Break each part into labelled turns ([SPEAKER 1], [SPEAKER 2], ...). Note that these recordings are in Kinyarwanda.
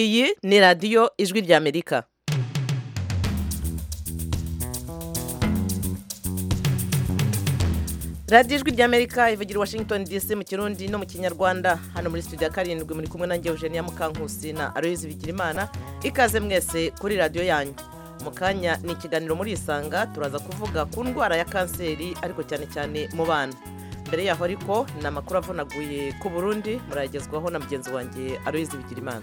[SPEAKER 1] iyi ni radiyo ijwi ry'amerika radiyo ijwi ry'amerika ivugira i washington dc mu kirundi no mu kinyarwanda hano muri studio ya karindwi muri kumwe nanjye eugenia mukankusi na aloyizi bigirimana ikaze mwese kuri radiyo yanyu mu kanya ni ikiganiro muri isanga turaza kuvuga ku ndwara ya kanseri ariko cyane cyane mu bana mbere yaho ariko ni amakuru avunaguye ku burundi murayagezwaho na mugenzi wanjye aloyizi bigirimana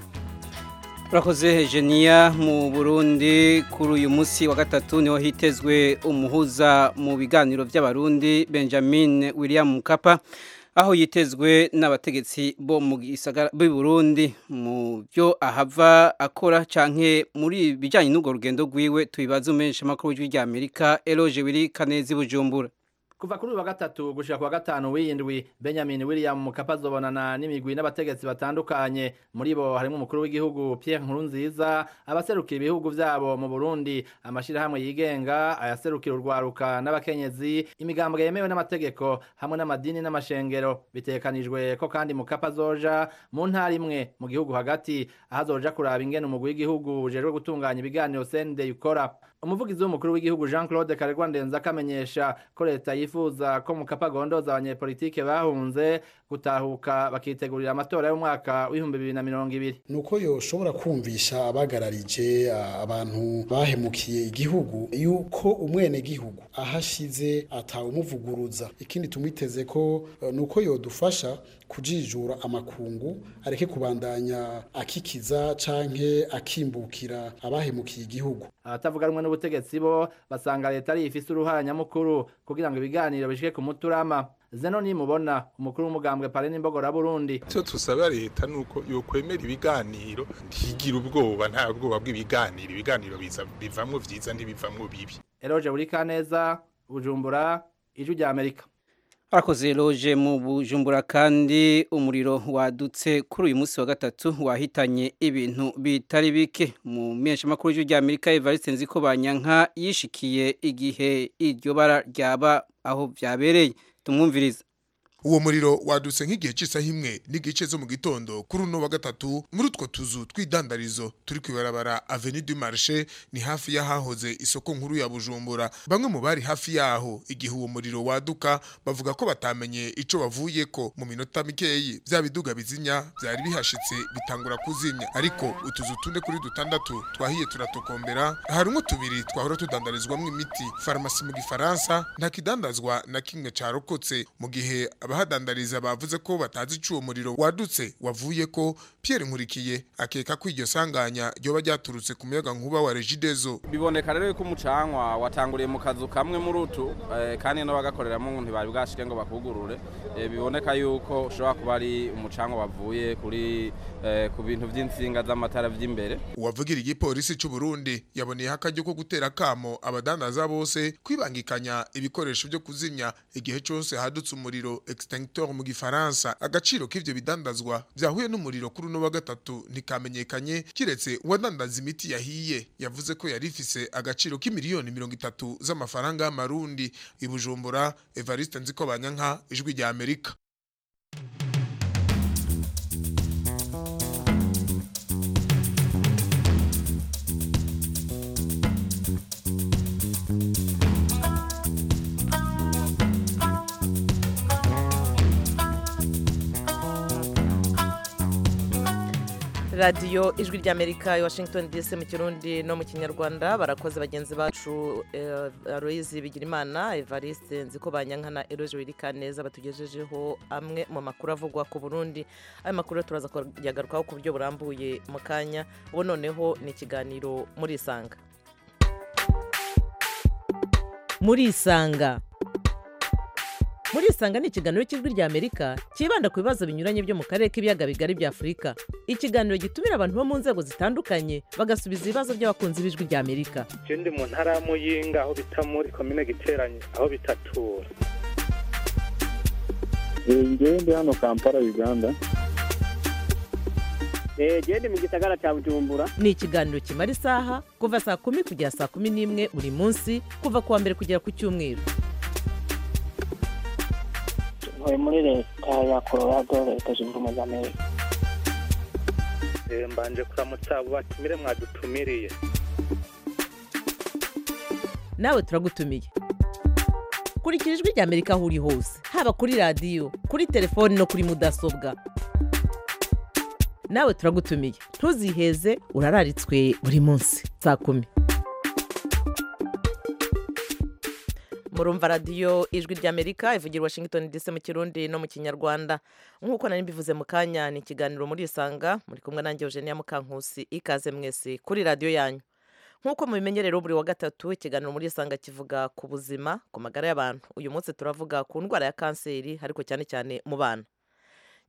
[SPEAKER 2] turakoze hejeniya mu burundi kuri uyu munsi wa gatatu niho hitezwe umuhuza mu biganiro by'abarundi benjamin william mukapa aho yitezwe n'abategetsi bo mu Burundi mu byo ahava akora cyane muri bijyanye n'urwo rugendo rwiwe tubibaze umenyesha amakuru y'ijwi ry'amerika eroge wiri kanezi bujumbura
[SPEAKER 3] kuva kuri uyu wa gatatu gushika ku wa gatanu w'iyindwi benjamin william mukapa azobonana n'imigwi n'abategetsi batandukanye muri bo harimo umukuru w'igihugu pierre nkurunziza abaserukira ibihugu vyabo mu burundi amashirahamwe yigenga ayaserukira urwaruka n'abakenyezi imigambwe yemewe n'amategeko hamwe n'amadini n'amashengero bitekanijwe ko kandi mukapa azoja mu ntara imwe mu gihugu hagati aho azoja kuraba ingene umugwi w'igihugu ujejwe gutunganya ibiganiro sende ukora umuvugizi w'umukuru w'igihugu jean claude karegwa ndenzako amenyesha ko leta yifuza ko mukapa agondoza abanyepolitike bahunze gutahuka bakitegurira amatora y'umwaka w'ibihumbi bibiri na mirongo ibiri
[SPEAKER 4] ni uko yoshobora kumvisha abagararije abantu bahemukiye igihugu yuko umwenegihugu ahashize atawumuvuguruza ikindi tumwiteze ko ni uko yodufasha kujijura amakungu areke kubandanya akikiza canke akimbukira abahemukiye igihugu
[SPEAKER 3] abatavuga rumwe n'ubutegetsi bo basanga leta ari ifise uruhara nyamukuru kugira ngo ibiganiro bishike ku muturama zeno nimubona umukuru w'umugambwe parene imbogora burundi
[SPEAKER 5] icyo tusaba leta ni uko yokwemera ibiganiro ntigire ubwoba nta bwoba bw'ibiganiro ibiganiro bivamwo vyiza ntibivamwo bibi
[SPEAKER 3] eroje buri kaneza bujumbura ijwi rya amerika
[SPEAKER 2] arakoze loje mu bujumbura kandi umuriro wadutse kuri uyu munsi wa gatatu wahitanye ibintu bitari bike mu mpeshamakuru y'ijwi rya amerika evariste nziko banyanka yishikiye igihe iryo bara ryaba aho byabereye tumwumviriza
[SPEAKER 6] uwo muriro wadutse nk'igihe cy'isaha imwe n'igice zo mu gitondo kuri uno wa gatatu muri utwo tuzu tw'idandarizo turi ku ibarabara aveni du marishe ni hafi y'ahahoze isoko nkuru ya bujumbura bamwe mu bari hafi yaho igihe uwo muriro waduka bavuga ko batamenye icyo bavuye ko mu minota mikeyi bya biduga bizinya byari bihashitse bitangura kuzinya ariko utuzu tune kuri dutandatu twahiye turatokombera harimo tubiri twahora tudandarizwamo imiti farumasi mu gifaransa nta kidandazwa na kimwe cyarokotse mu gihe abahadandariza bavuze ko batazi icuwo muriro wadutse wavuye ko Pierre Nkurikiye akeka ko iryo sanganya ryoba ryaturutse ku muyaga nkuba wa Regidezo
[SPEAKER 7] biboneka rero yuko umucanwa watanguriye mu kazu kamwe muri utu eh, kandi no bagakoreramo ntibari bwashike ngo bakugurure eh, biboneka yuko ushobora kuba ari umucanwa wavuye kuri eh, ku bintu vy'insinga z'amatara vy'imbere
[SPEAKER 6] uwavugira igipolisi cy'u Burundi yaboneyeho akaryo ko gutera kamo abadandaza bose kwibangikanya ibikoresho byo kuzimya igihe cyose hadutse umuriro extincteur mu gifaransa agaciro k'ivyo bidandazwa byahuye n'umuriro kuri uno wa gatatu ntikamenyekanye kiretse uwadandaza imiti yahiye yavuze ko yari ifise agaciro k'imiliyoni mirongo itatu z'amafaranga y'amarundi ibujumbura evariste nziko banyanka ijwi rya amerika
[SPEAKER 1] radiyo ijwi ry'amerika i washington dc mu kirundi no mu kinyarwanda barakoze bagenzi bacu aloyizi bigirimana evariste nziko banyankana eroge wirika neza batugejejeho amwe mu makuru avugwa ku burundi ayo makuru turaza kuyagarukaho ku buryo burambuye mu kanya ubu noneho ni ikiganiro muri isanga muri isanga muri isanga ni ikiganiro cy'ijwi rya amerika cyibanda ku bibazo binyuranye byo mu karere k'ibiyaga bigari bya afurika ikiganiro gitumira abantu bo mu nzego zitandukanye bagasubiza ibibazo by'abakunzi b'ijwi rya amerika
[SPEAKER 8] ndi mu ntara ya muyinga aho bita muri komine giteranye aho bitatura
[SPEAKER 9] ngende hano kampala uganda
[SPEAKER 10] genda mu gisagara cya bujumbura
[SPEAKER 1] ni ikiganiro kimara isaha kuva saa kumi kugera saa kumi n'imwe buri munsi kuva ku wa mbere kugera ku cyumweru
[SPEAKER 11] muri leta ya colorado leta zunze ubumwe za amerika
[SPEAKER 8] Eh, mbanje kuramutsa abo batumire mwadutumiriye
[SPEAKER 1] nawe turagutumiye kurikira ijwi rya amerika aho uri hose haba kuri radiyo kuri telefoni no kuri mudasobwa nawe turagutumiye ntuziheze urararitswe buri munsi saa kumi murumva radiyo ijwi ry'amerika ivugira i washington dc mu kirundi no mu kinyarwanda nk'uko nari mbivuze mu kanya ni ikiganiro muri isanga muri kumwe nanjye eugenia mukankusi ikaze mwese kuri radiyo yanyu nk'uko mubimenyerero buri wa gatatu ikiganiro muri isanga kivuga ku buzima ku magara y'abantu uyu munsi turavuga ku ndwara ya kanseri ariko cyane cyane mu bana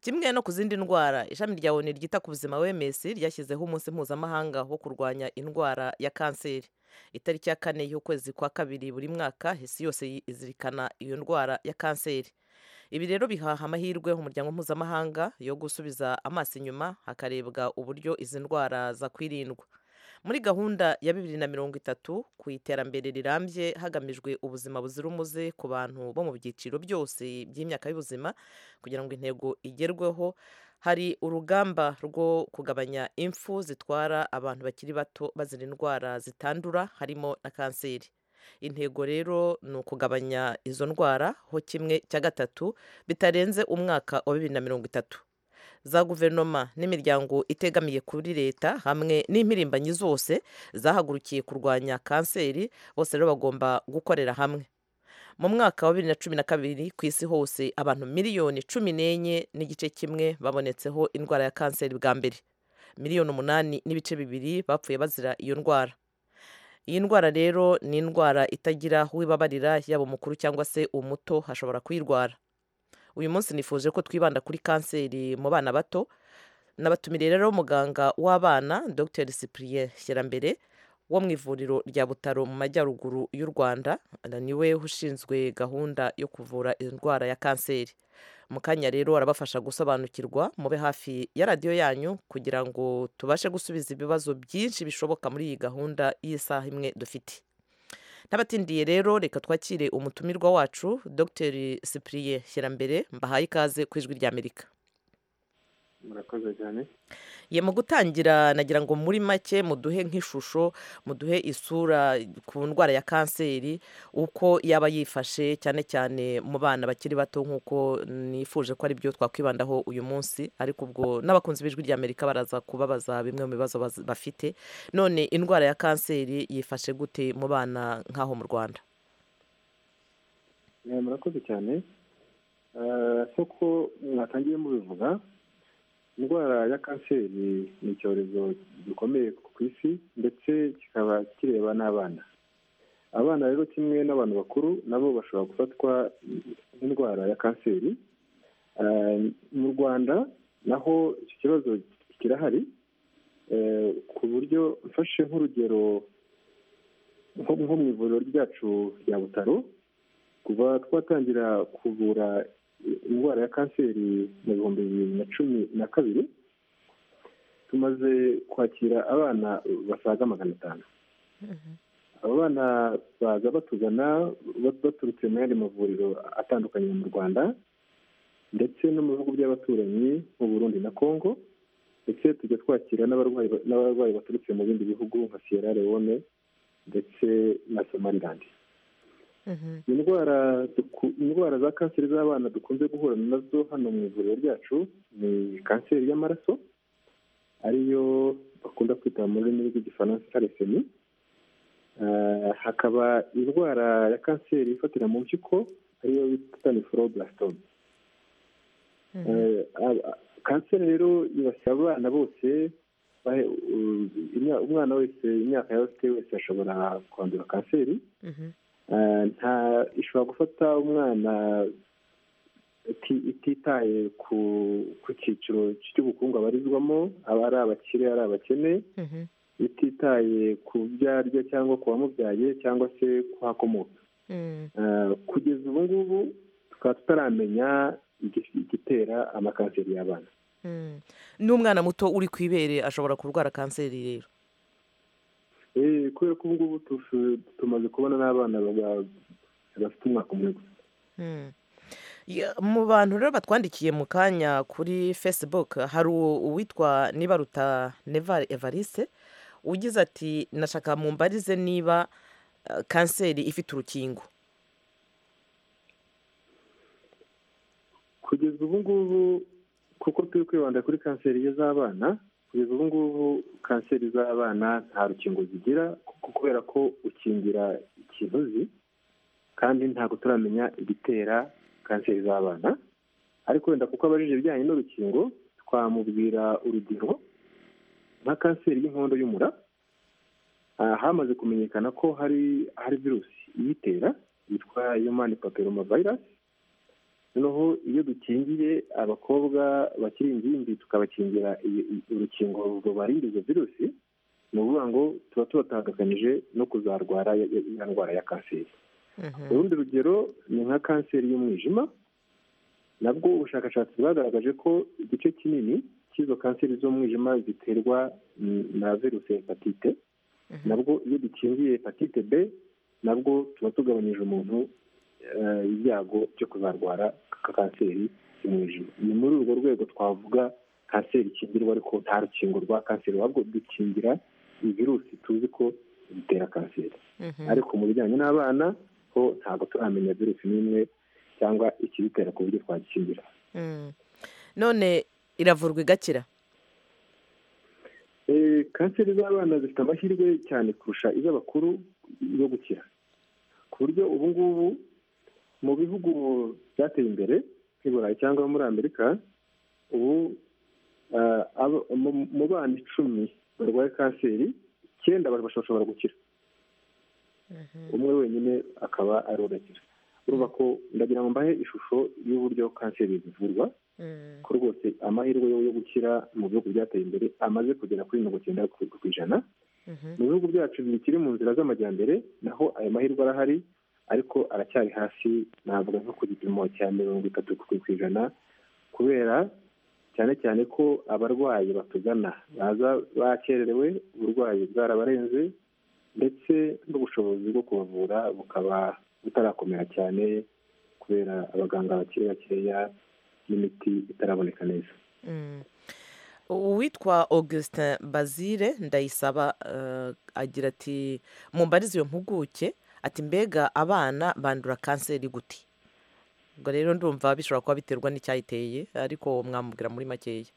[SPEAKER 1] kimwe no ku zindi ndwara ishami rya oni ryita ku buzima wms ryashyizeho umunsi mpuzamahanga wo kurwanya indwara ya kanseri itariki ya kane y'ukwezi kwa kabiri buri mwaka isi yose izirikana iyo ndwara ya kanseri ibi rero bihaha amahirwe umuryango mpuzamahanga yo gusubiza amaso inyuma hakarebwa uburyo izi ndwara zakwirindwa muri gahunda ya bibiri na mirongo itatu ku iterambere rirambye hagamijwe ubuzima buzira umuze ku bantu bo mu byiciro byose by'imyaka y'ubuzima kugira ngo intego igerweho hari urugamba rwo kugabanya impfu zitwara abantu bakiri bato bazira indwara zitandura harimo na kanseri intego rero ni ukugabanya izo ndwara ho kimwe cya gatatu bitarenze umwaka wa bibiri na mirongo itatu za guverinoma n'imiryango itegamiye kuri leta hamwe n'impirimbanyi zose zahagurukiye kurwanya kanseri bose rero bagomba gukorera hamwe mu mwaka wa bibiri na cumi na kabiri ku isi hose abantu miliyoni cumi n'enye n'igice kimwe babonetseho indwara ya kanseri bwa mbere miliyoni umunani n'ibice bibiri bapfuye bazira iyo ndwara iyi ndwara rero ni indwara itagira aho ibabarira yaba umukuru cyangwa se umuto hashobora kuyirwara uyu munsi nifuje ko twibanda kuri kanseri mu bana bato nabatumire rero umuganga w'abana dr cyprien shyirambere wo mu ivuriro rya butaro mu majyaruguru y'u rwanda niwe ushinzwe gahunda yo kuvura indwara ya kanseri mu kanya rero arabafasha gusobanukirwa mube hafi ya radiyo yanyu kugira ngo tubashe gusubiza ibibazo byinshi bishoboka muri iyi gahunda y'isaha imwe dufite n'abatindiye rero reka twakire umutumirwa wacu dr cyprien shyirambere mbahaye ikaze ku ijwi ry'amerika
[SPEAKER 9] murakoze cyane
[SPEAKER 1] ye mu gutangira nagira ngo muri make muduhe nk'ishusho muduhe isura ku ndwara ya kanseri uko yaba yifashe cyane cyane mu bana bakiri bato nk'uko nifuje ko ari byo twakwibandaho uyu munsi ariko ubwo n'abakunzi b'ijwi ry'amerika baraza kubabaza bimwe mu bibazo baz- bafite none indwara ya kanseri yifashe gute mu bana nk'aho mu rwanda
[SPEAKER 9] Eh, murakoze cyane Eh, nk'uko mwatangiye mubivuga indwara ya kanseri ni icyorezo gikomeye ku isi ndetse kikaba kireba n'abana abana rero kimwe n'abantu bakuru nabo bashobora gufatwa n'indwara ya kanseri Eh, mu rwanda naho icyo kibazo kirahari Eh, ku buryo mfashe nk'urugero nko nko mu ivuriro ryacu rya butaro kuva twatangira kuvura indwara ya kanseri mu bihumbi bibiri na cumi na kabiri tumaze kwakira abana basaga magana atanu abo bana baza batugana bat- baturutse mu yandi mavuriro atandukanye mu rwanda ndetse no mu bihugu by'abaturanyi mu burundi na congo ndetse tujya twakira n'abarwayi ba- n'abarwayi baturutse mu bindi bihugu nka sierra leone ndetse na somaliland indwara duku- indwara za kanseri z'abana dukunze guhura nazo hano mu ivuriro ryacu ni kanseri y'amaraso ariyo bakunda kwita mu rurimi rw'igifaransa taresemi hakaba indwara ya kanseri ifatira mu mpyiko ariyo bita niforoblasitome Eh, ab- a- kanseri rero yibasira abana bose bahe- u- imya- umwana wese imyaka yaba afite wese ashobora kwandura kanseri Eh, nta ishobora gufata umwana iti- ititaye ku ku cyiciro cy'ubukungu abarizwamo aba ari abakire ari abakene ititaye ku byo arya cyangwa ku wamubyaye cyangwa se kuhakomoka Eh, kugeza ubu ngubu tukaba tutaramenya igi- igitera amakanseri y'abana
[SPEAKER 1] n'umwana muto uri ku ibere ashobora kurwara kanseri rero
[SPEAKER 9] Eh, kubera ko ubu ngubu tumaze kubona n'abana baba- bafite umwaka umwe gusa
[SPEAKER 1] Ya- mu bantu rero batwandikiye mu kanya kuri facebook hari uwo- uwitwa nibaruta neva evariste ugize ati nashaka mumbarize niba eh, kanseri ifite urukingo
[SPEAKER 9] kugeza ubu ngubu kuko turi kwibanda kuri kanseri z'abana kugeza ubu ngubu kanseri z'abana nta rukingo zigira kuko kubera ko ukingira ikinuzi kandi ntabwo turamenya igitera kanseri z'abana ariko wenda kuko abajije ibijyanye n'urukingo twamubwira urugero nka kanseri y'inkondo y'umura ah, hamaze kumenyekana ko hari hari virusi iyitera yitwa yomani papiroma vayirasi noneho iyo dukingiye abakobwa bakiri ingimbi tukabakingira i- i- urukingo rubarinda izo virusi ni ukuvuga ngo tuba tubatandukanyije no kuzarwara ya- ya- ya ndwara ya kanseri urundi rugero ni nka kanseri y'umwijima nabwo ubushakashatsi bwagaragaje ko igice kinini cy'izo kanseri z'umwijima ziterwa mm, na virusi ya hepatite nabwo iyo dukingiye hepatite b nabwo tuba tugabanyije umuntu eh, ibyago byo kuzarwara ka kanseri y'umwijima ni muri urwo rwego twavuga kanseri ikingirwa ariko nta rukingo rwa kanseri ahubwo dukingira virusi tuzi ko zitera kanseri ariko mu bijyanye n'abana ho ntabwo turamenya virusi n'imwe cyangwa ikibitera ku buryo twagikingira
[SPEAKER 1] Mm. none iravurwa igakira
[SPEAKER 9] Eh, kanseri z'abana zifite amahirwe cyane kurusha iz'abakuru yo gukira ku buryo ubu ngubu mu bihugu byateye imbere nk'i burayi cyangwa muri amerika ubu ah, abo- mu- mu bana icumi barwaye kanseri icyenda bari- bashobora gukira umwe wenyine akaba arorekera urumva ko ndagira ngo mbahe ishusho y'uburyo kanseri zivurwa ko rwose amahirwe yo yo gukira mu bihugu byateye imbere amaze kugera kuri mirongo icyenda ku ku ijana mu bihugu byacu bikiri mu nzira z'amajyambere naho ayo mahirwe arahari ariko aracyari hasi navuga nko ku gipimo cya mirongo itatu ku ku ijana kubera cyane cyane ko abarwayi batugana baza bakererewe uburwayi bwarabarenze ndetse n'ubushobozi bwo kubavura bukaba butarakomera cyane kubera abaganga bakiri bakeya n'imiti itaraboneka neza
[SPEAKER 1] Mm. uwitwa augustin bazire ndayisaba eh, agira ati mumbarize iyo mpuguke ati mbega abana bandura kanseri gute ubwo rero ndumva bishobora kuba biterwa n'icyayiteye ariko mwamubwira muri makeya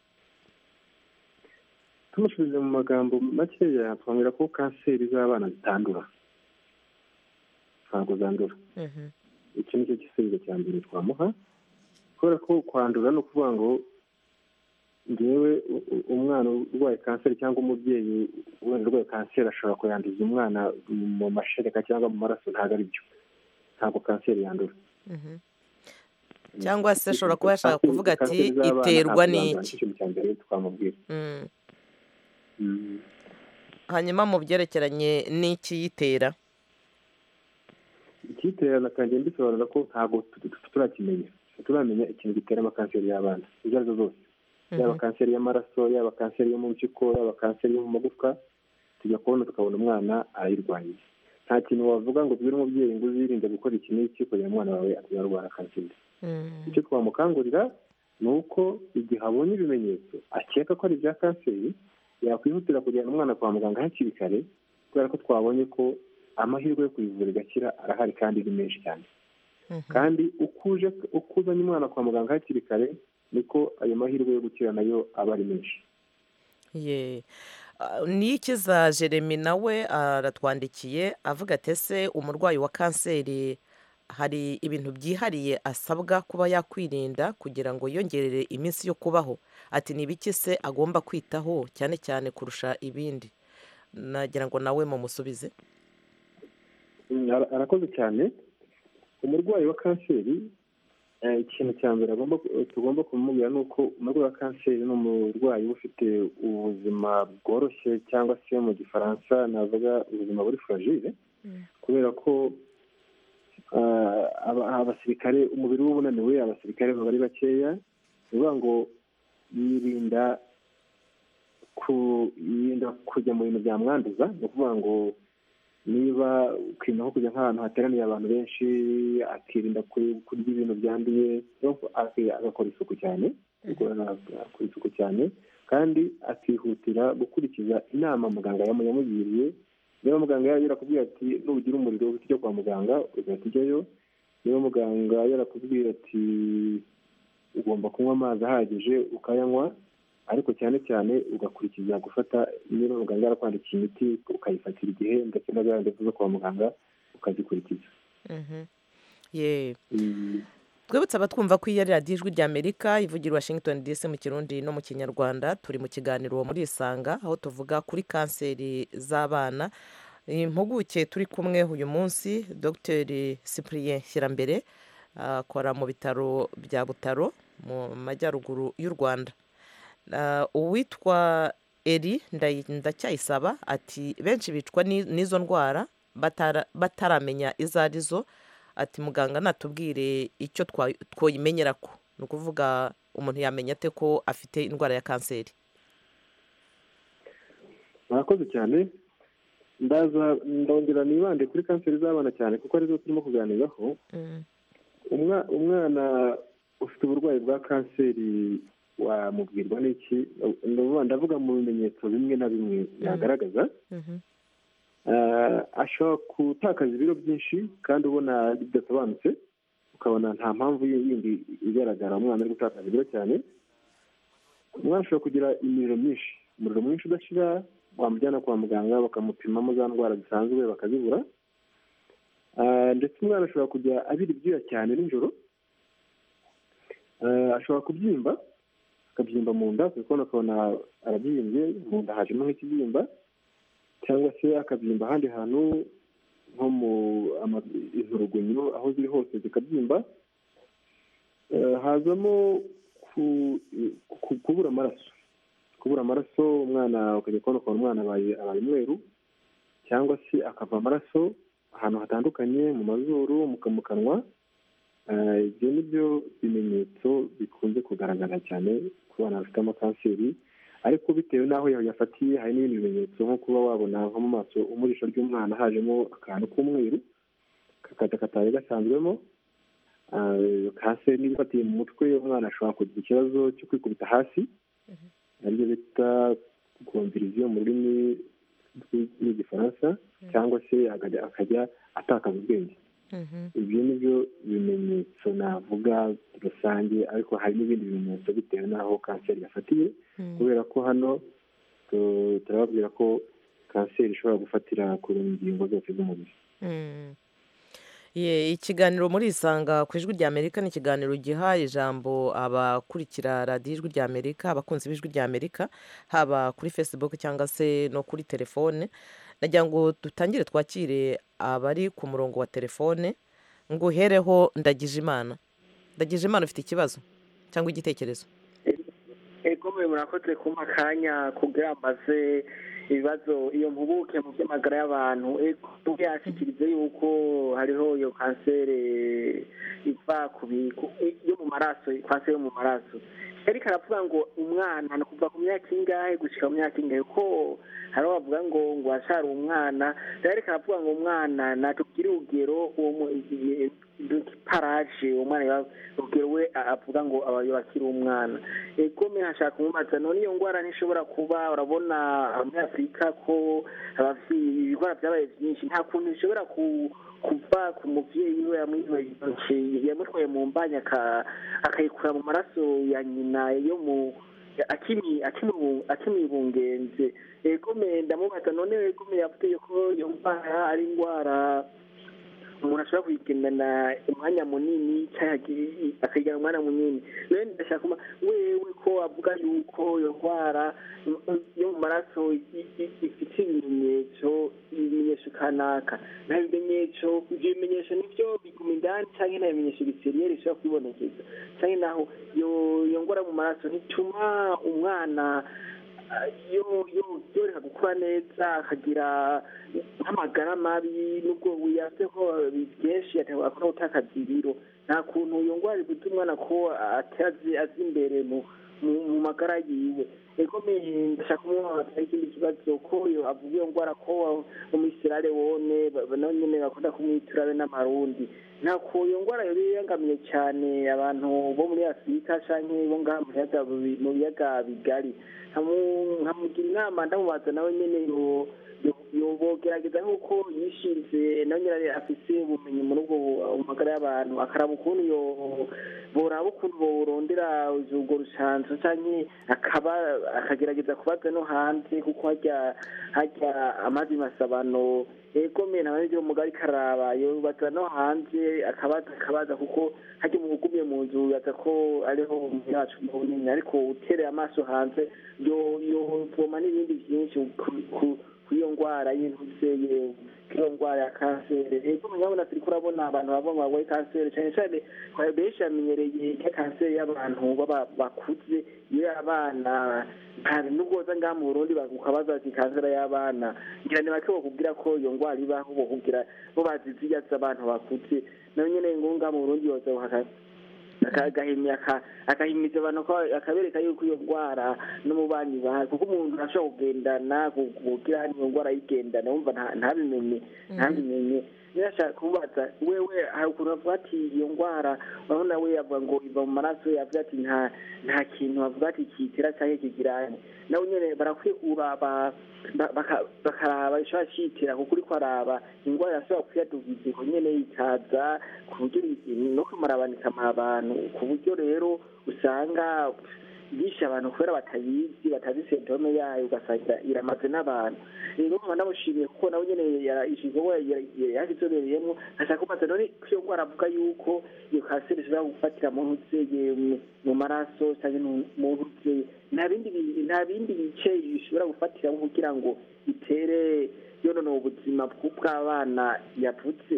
[SPEAKER 9] tumushubije mu magambo makeya twamubwira ko kanseri z'abana zitandura ntabwo zandura iki ni cyo gisubizo cya mbere twamuha kubera ko kwandura ni ukuvuga ngo ngewe u- u- umwana urwaye kanseri cyangwa umubyeyi wenda urwaye kanseri ashobora kuyanduza umwana mu mashereka cyangwa mu maraso ntabwo ari byo ntabwo kanseri yandura
[SPEAKER 1] Mhm. cyangwa se ashobora kuba yashaka kuvuga ati
[SPEAKER 9] Kanseri z'abana
[SPEAKER 1] iterwa
[SPEAKER 9] ntabwo yandura,
[SPEAKER 1] n'iki
[SPEAKER 9] ni ikintu cya mbere twamubwira
[SPEAKER 1] Mm.
[SPEAKER 9] Mm.
[SPEAKER 1] hanyuma mu byerekeranye n'ikiyitera
[SPEAKER 9] icyitera nakajya mbisobanura ko ntabwo tu- tu- turakimenya turamenya ikintu gitera amakanseri y'abana izo ari zo zose yaba kanseri y'amaraso yaba kanseri yo mu mpyiko yaba kanseri yo mu magufwa tujya kubona tukabona umwana arayirwanya nta kintu wavuga ngo ubwire umubyeyi ngo uzirinde gukora iki n'iki kugira ngo umwana wawe atarwara kanseri icyo twamukangurira ni uko igihe abonye ibimenyetso akeka ko ari ibya kanseri yakwihutira kujyana umwana kwa muganga hakiri kare kubera ko twabonye ko amahirwe yo kuyivura igakira arahari kandi ni menshi cyane kandi uko uje uko uzanye umwana kwa muganga hakiri kare niko ayo mahirwe yo gukira nayo aba ari menshi
[SPEAKER 1] ye Ah, niyikiza jeremy nawe aratwandikiye avuga ati ese umurwayi wa kanseri hari ibintu byihariye asabwa kuba yakwirinda kugira ngo yongerere iminsi yo kubaho ati ni ibiki se agomba kwitaho cyane cyane kurusha ibindi nagira ngo nawe mumusubize
[SPEAKER 9] Mm, ara- arakoze cyane umurwayi wa kanseri eh, ikintu cya mbere agomba ku- tugomba kumubwira ni uko umurwayi wa kanseri ni umurwayi uba ufite ubuzima bworoshye cyangwa se mu gifaransa navuga ubuzima buri furagire kubera ko ah, aba- abasirikare umubiri we uba unaniwe abasirikare baba ari bakeya ni ukuvuga ngo yirinda ku yirinda kujya mu bintu byamwanduza ni ukuvuga ngo niba ukwirinda nko kujya nk'ahantu hateraniye abantu benshi akirinda ku- kurya ibintu byanduye donc aki- agakora isuku cyane agakora isuku cyane kandi akihutira gukurikiza inama muganga yamu- yamugiriye niba muganga yari yarakubwiye ati nugira umuriro uhite ujya kwa muganga ugahita ujyayo niba muganga yarakubwiye ati ugomba kunywa amazi ahagije ukayanywa ariko cyane cyane ugakurikiza gufata niba muganga yarakwandikiye imiti ukayifatira igihe ndetse na za ndevu zo kwa muganga ukazikurikiza
[SPEAKER 1] Mhm. Ye.
[SPEAKER 9] Mm.
[SPEAKER 1] twibutse abatwumva ko iyi ari radiyo ijwi ry'amerika ivugira i washington dc mu kirundi no mu kinyarwanda turi mu kiganiro muri isanga aho tuvuga kuri kanseri z'abana impuguke turi kumwe uyu munsi dr cyprien shyirambere akora mu bitaro bya butaro mu majyaruguru y'u rwanda Ah, uwitwa eri Ndayi- ndacyayisaba ati benshi bicwa ni- n'izo ndwara batara- bataramenya izo ari zo ati muganga natubwire icyo twa- twoyimenyera ko ni ukuvuga umuntu yamenya ate ko afite indwara ya kanseri
[SPEAKER 9] murakoze cyane ndaza ndongera nibande kuri kanseri z'abana cyane kuko arizo turimo kuganiraho umwa- umwana ufite uburwayi bwa kanseri wamubwirwa n'iki Ndavuga- ndavuga mu bimenyetso bimwe na bimwe byagaragaza Eh, ashobora gutakaza ibiro byinshi kandi ubona bidasobanutse ukabona nta mpamvu yindi igaragara umwana ari gutakaza ibiro cyane umwana ashobora kugira imiriro myinshi umuriro mwinshi udashira bamujyana kwa muganga bakamupimamo za ndwara zisanzwe bakazibura Eh, ndetse umwana ashobora kujya abira ibyuya cyane nijoro Eh, ashobora kubyimba akabyimba mu nda kuko akabona arabyimbye mu nda hajemo nk'ikibyimba cyangwa se akabyimba ahandi hantu nko mu ama- inturugunyo aho ziri hose zikabyimba Eh, hazamo ku- ku- kubura amaraso kubura amaraso umwana ukajya kubona ukabona umwana abaye abaye umweru cyangwa se akava amaraso ahantu hatandukanye mu mazuru mu ka- mu kanwa Eh, ibyo ni byo bimenyetso bikunze kugaragara cyane ku bana bafite amakanseri ariko bitewe n'aho yafatiye hari n'ibindi bimenyetso nko kuba wabona nko mu maso umurisho ry'umwana hajemo akantu k'umweru kakataye gasanzwemo Ah, kanseri niba ifatiye mu mutwe umwana ashobora kugira ikibazo cyo kwikubita hasi aribyo bita gomviriziyo mu rurimi rw'i- rw'igifaransa cyangwa se akajya akajya atakaza ubwenge ibyo ni byo bimenyetso navuga rusange ariko hari n'ibindi bimenyetso bitewe n'aho kanseri yafatiye kubera ko hano tu- turababwira ko kanseri ishobora gufatira ku ngingo zose z'umubiri
[SPEAKER 1] Mm. Ye, ikiganiro muri isanga ku ijwi ry'amerika ni ikiganiro giha ijambo abakurikira radiyo ijwi ry'amerika abakunzi b'ijwi ry'amerika haba kuri facebook cyangwa se no kuri telefone nagira ngo dutangire twakire abari ku murongo wa telefone ngo uhereho ndagije imana ndagije imana ufite ikibazo cyangwa igitekerezo
[SPEAKER 10] ego mwe murakoze kumpa akanya kugira mbaze ibibazo iyo mpuguke mu by'amagara y'abantu ego mvuge yashikirize yuko hariho iyo kanseri iva ku bi- ku- yo mu maraso kanseri yo mu maraso ariko aravuga ngo umwana ni kuva ku myaka ingahe gushyika ku myaka ingahe ko hari aho bavuga ngo ngo washara umwana ariko aravuga ngo umwana natubwire urugero uwo mu- igihe- paraje uwo mwana yaba- urugero we a- avuga ngo abayo bakiri umwana egome hashaka umubaza none iyo ndwara ntishobora kuba urabona muri afurika ko abavyeyi ibigora byabaye byinshi nta kuntu bishobora ku- kuva ku muvyeyi we yamwibajije yamutwaye mu mbanya aka- akayikura mu maraso ya nyina yo mu akimi akimi- akimibungenze egome ndamubaza none egome yavuze ko iyo ndwara ari indwara umuntu ashobora kuyigendana umwanya munini cyangwa akayijyana umwanya munini rero ndashaka kuba wewe ko avuga yuko iyo ndwara mm, mm, yo mu maraso i- i- ifite ibimenyetso ibimenyetso kanaka nta bimenyetso ibyo bimenyetso nibyo biguma indani cyangwa nta bimenyetso biseriyeri bishobora kubibonekeza cyangwa naho iyo iyo ndwara mu maraso ntituma umwana ah, yo- yo- yoroha gukura neza akagira nk'amagara mabi nubwo wiyafiteho byinshi akaba akora gutakaza ibiro nta kuntu iyo ndwara ifite umwana ko atazi azi imbere mu mu- mu magara yiwe ego me- ndashaka kumubaza ikindi kibazo ko iyo avuga iyo ndwara ko umusirare wone ba- ba- nabo nyene bakunda kumwitura be n'amarundi ntako iyo ndwara yari yangamiye cyane abantu bo muri afurika canke bo ngaha mu biyaga bi- mu biyaga bigari Nkamu- nkamugira inama ndamubaza nawe nyene yo- yo- yobogerageza nk'uko yishinze nawe nyene afise ubumenyi muri ubwo bu- magara y'abantu akaraba ukuntu yo- boraba ukuntu borondera urwo rushanzo canke akaba akagerageza kubaza no hanze kuko harya harya amazi masabano ego me nawe nivyo mugari karaba yobaza no hanze akabaza akabaza kuko harya mu gumiye mu nzu yaza ko ariho umubiri wacu munini ariko utereye amaso hanze yo yovoma n'ibindi vyinshi ku- ku- kuyo ndwara y'intuseye kuyo ndwara ya kanseri ego murabona turiko urabona abantu bava mu barwaye kanseri cane cane kwa- benshi bamenyereye ka kanseri y'abantu baba- bakuze iyo abana nta n'ubwoza ngaha mu burundi ukabaza ati kanseri y'abana ngira ni bake bakubwira ko iyo ndwara ibaho bokubwira bo bazi zirya z'abantu bakuze nayo nyene ngo ngaha mu burundi yoza buhagaze agahimya agahimiriza abantu ko akabereka yuko iyo ndwara n'umubanyi bahawe kuko umuntu ashobora kugendana kugira hano iyo ndwara yigendana wumva nta- ntabimenye ntabimenye nashaka kubaza wewe hari ukuntu avuga ati iyo ndwara urabona we avuga ngo iva mu maraso avuga ati nta nta kintu avuga ati kitera cyangwa kigirane nawe nyine barakwiye kuraba ba- baka- bakaraba ishobora cyitera kuko uriko araba indwara irashobora kuyadugiza uko nyene ikaza ku buryo iri- no kumarabana ikamara abantu ku buryo rero usanga yishe abantu kubera batayizi batazi sentome yayo ugasanga iramaze n'abantu rero nkaba namushimiye kuko nawe nyene ishizeho yakizobereyemwo ashaka kubaza none iyo ndwara avuga yuko iyo kanseri ishobora gufatira mu ntutseye mu maraso canke mu- mu ntutseye nta bindi bi- nta bindi bice ishobora gufatiramo kugira ngo itere yonona ubuzima bw'abana yavutse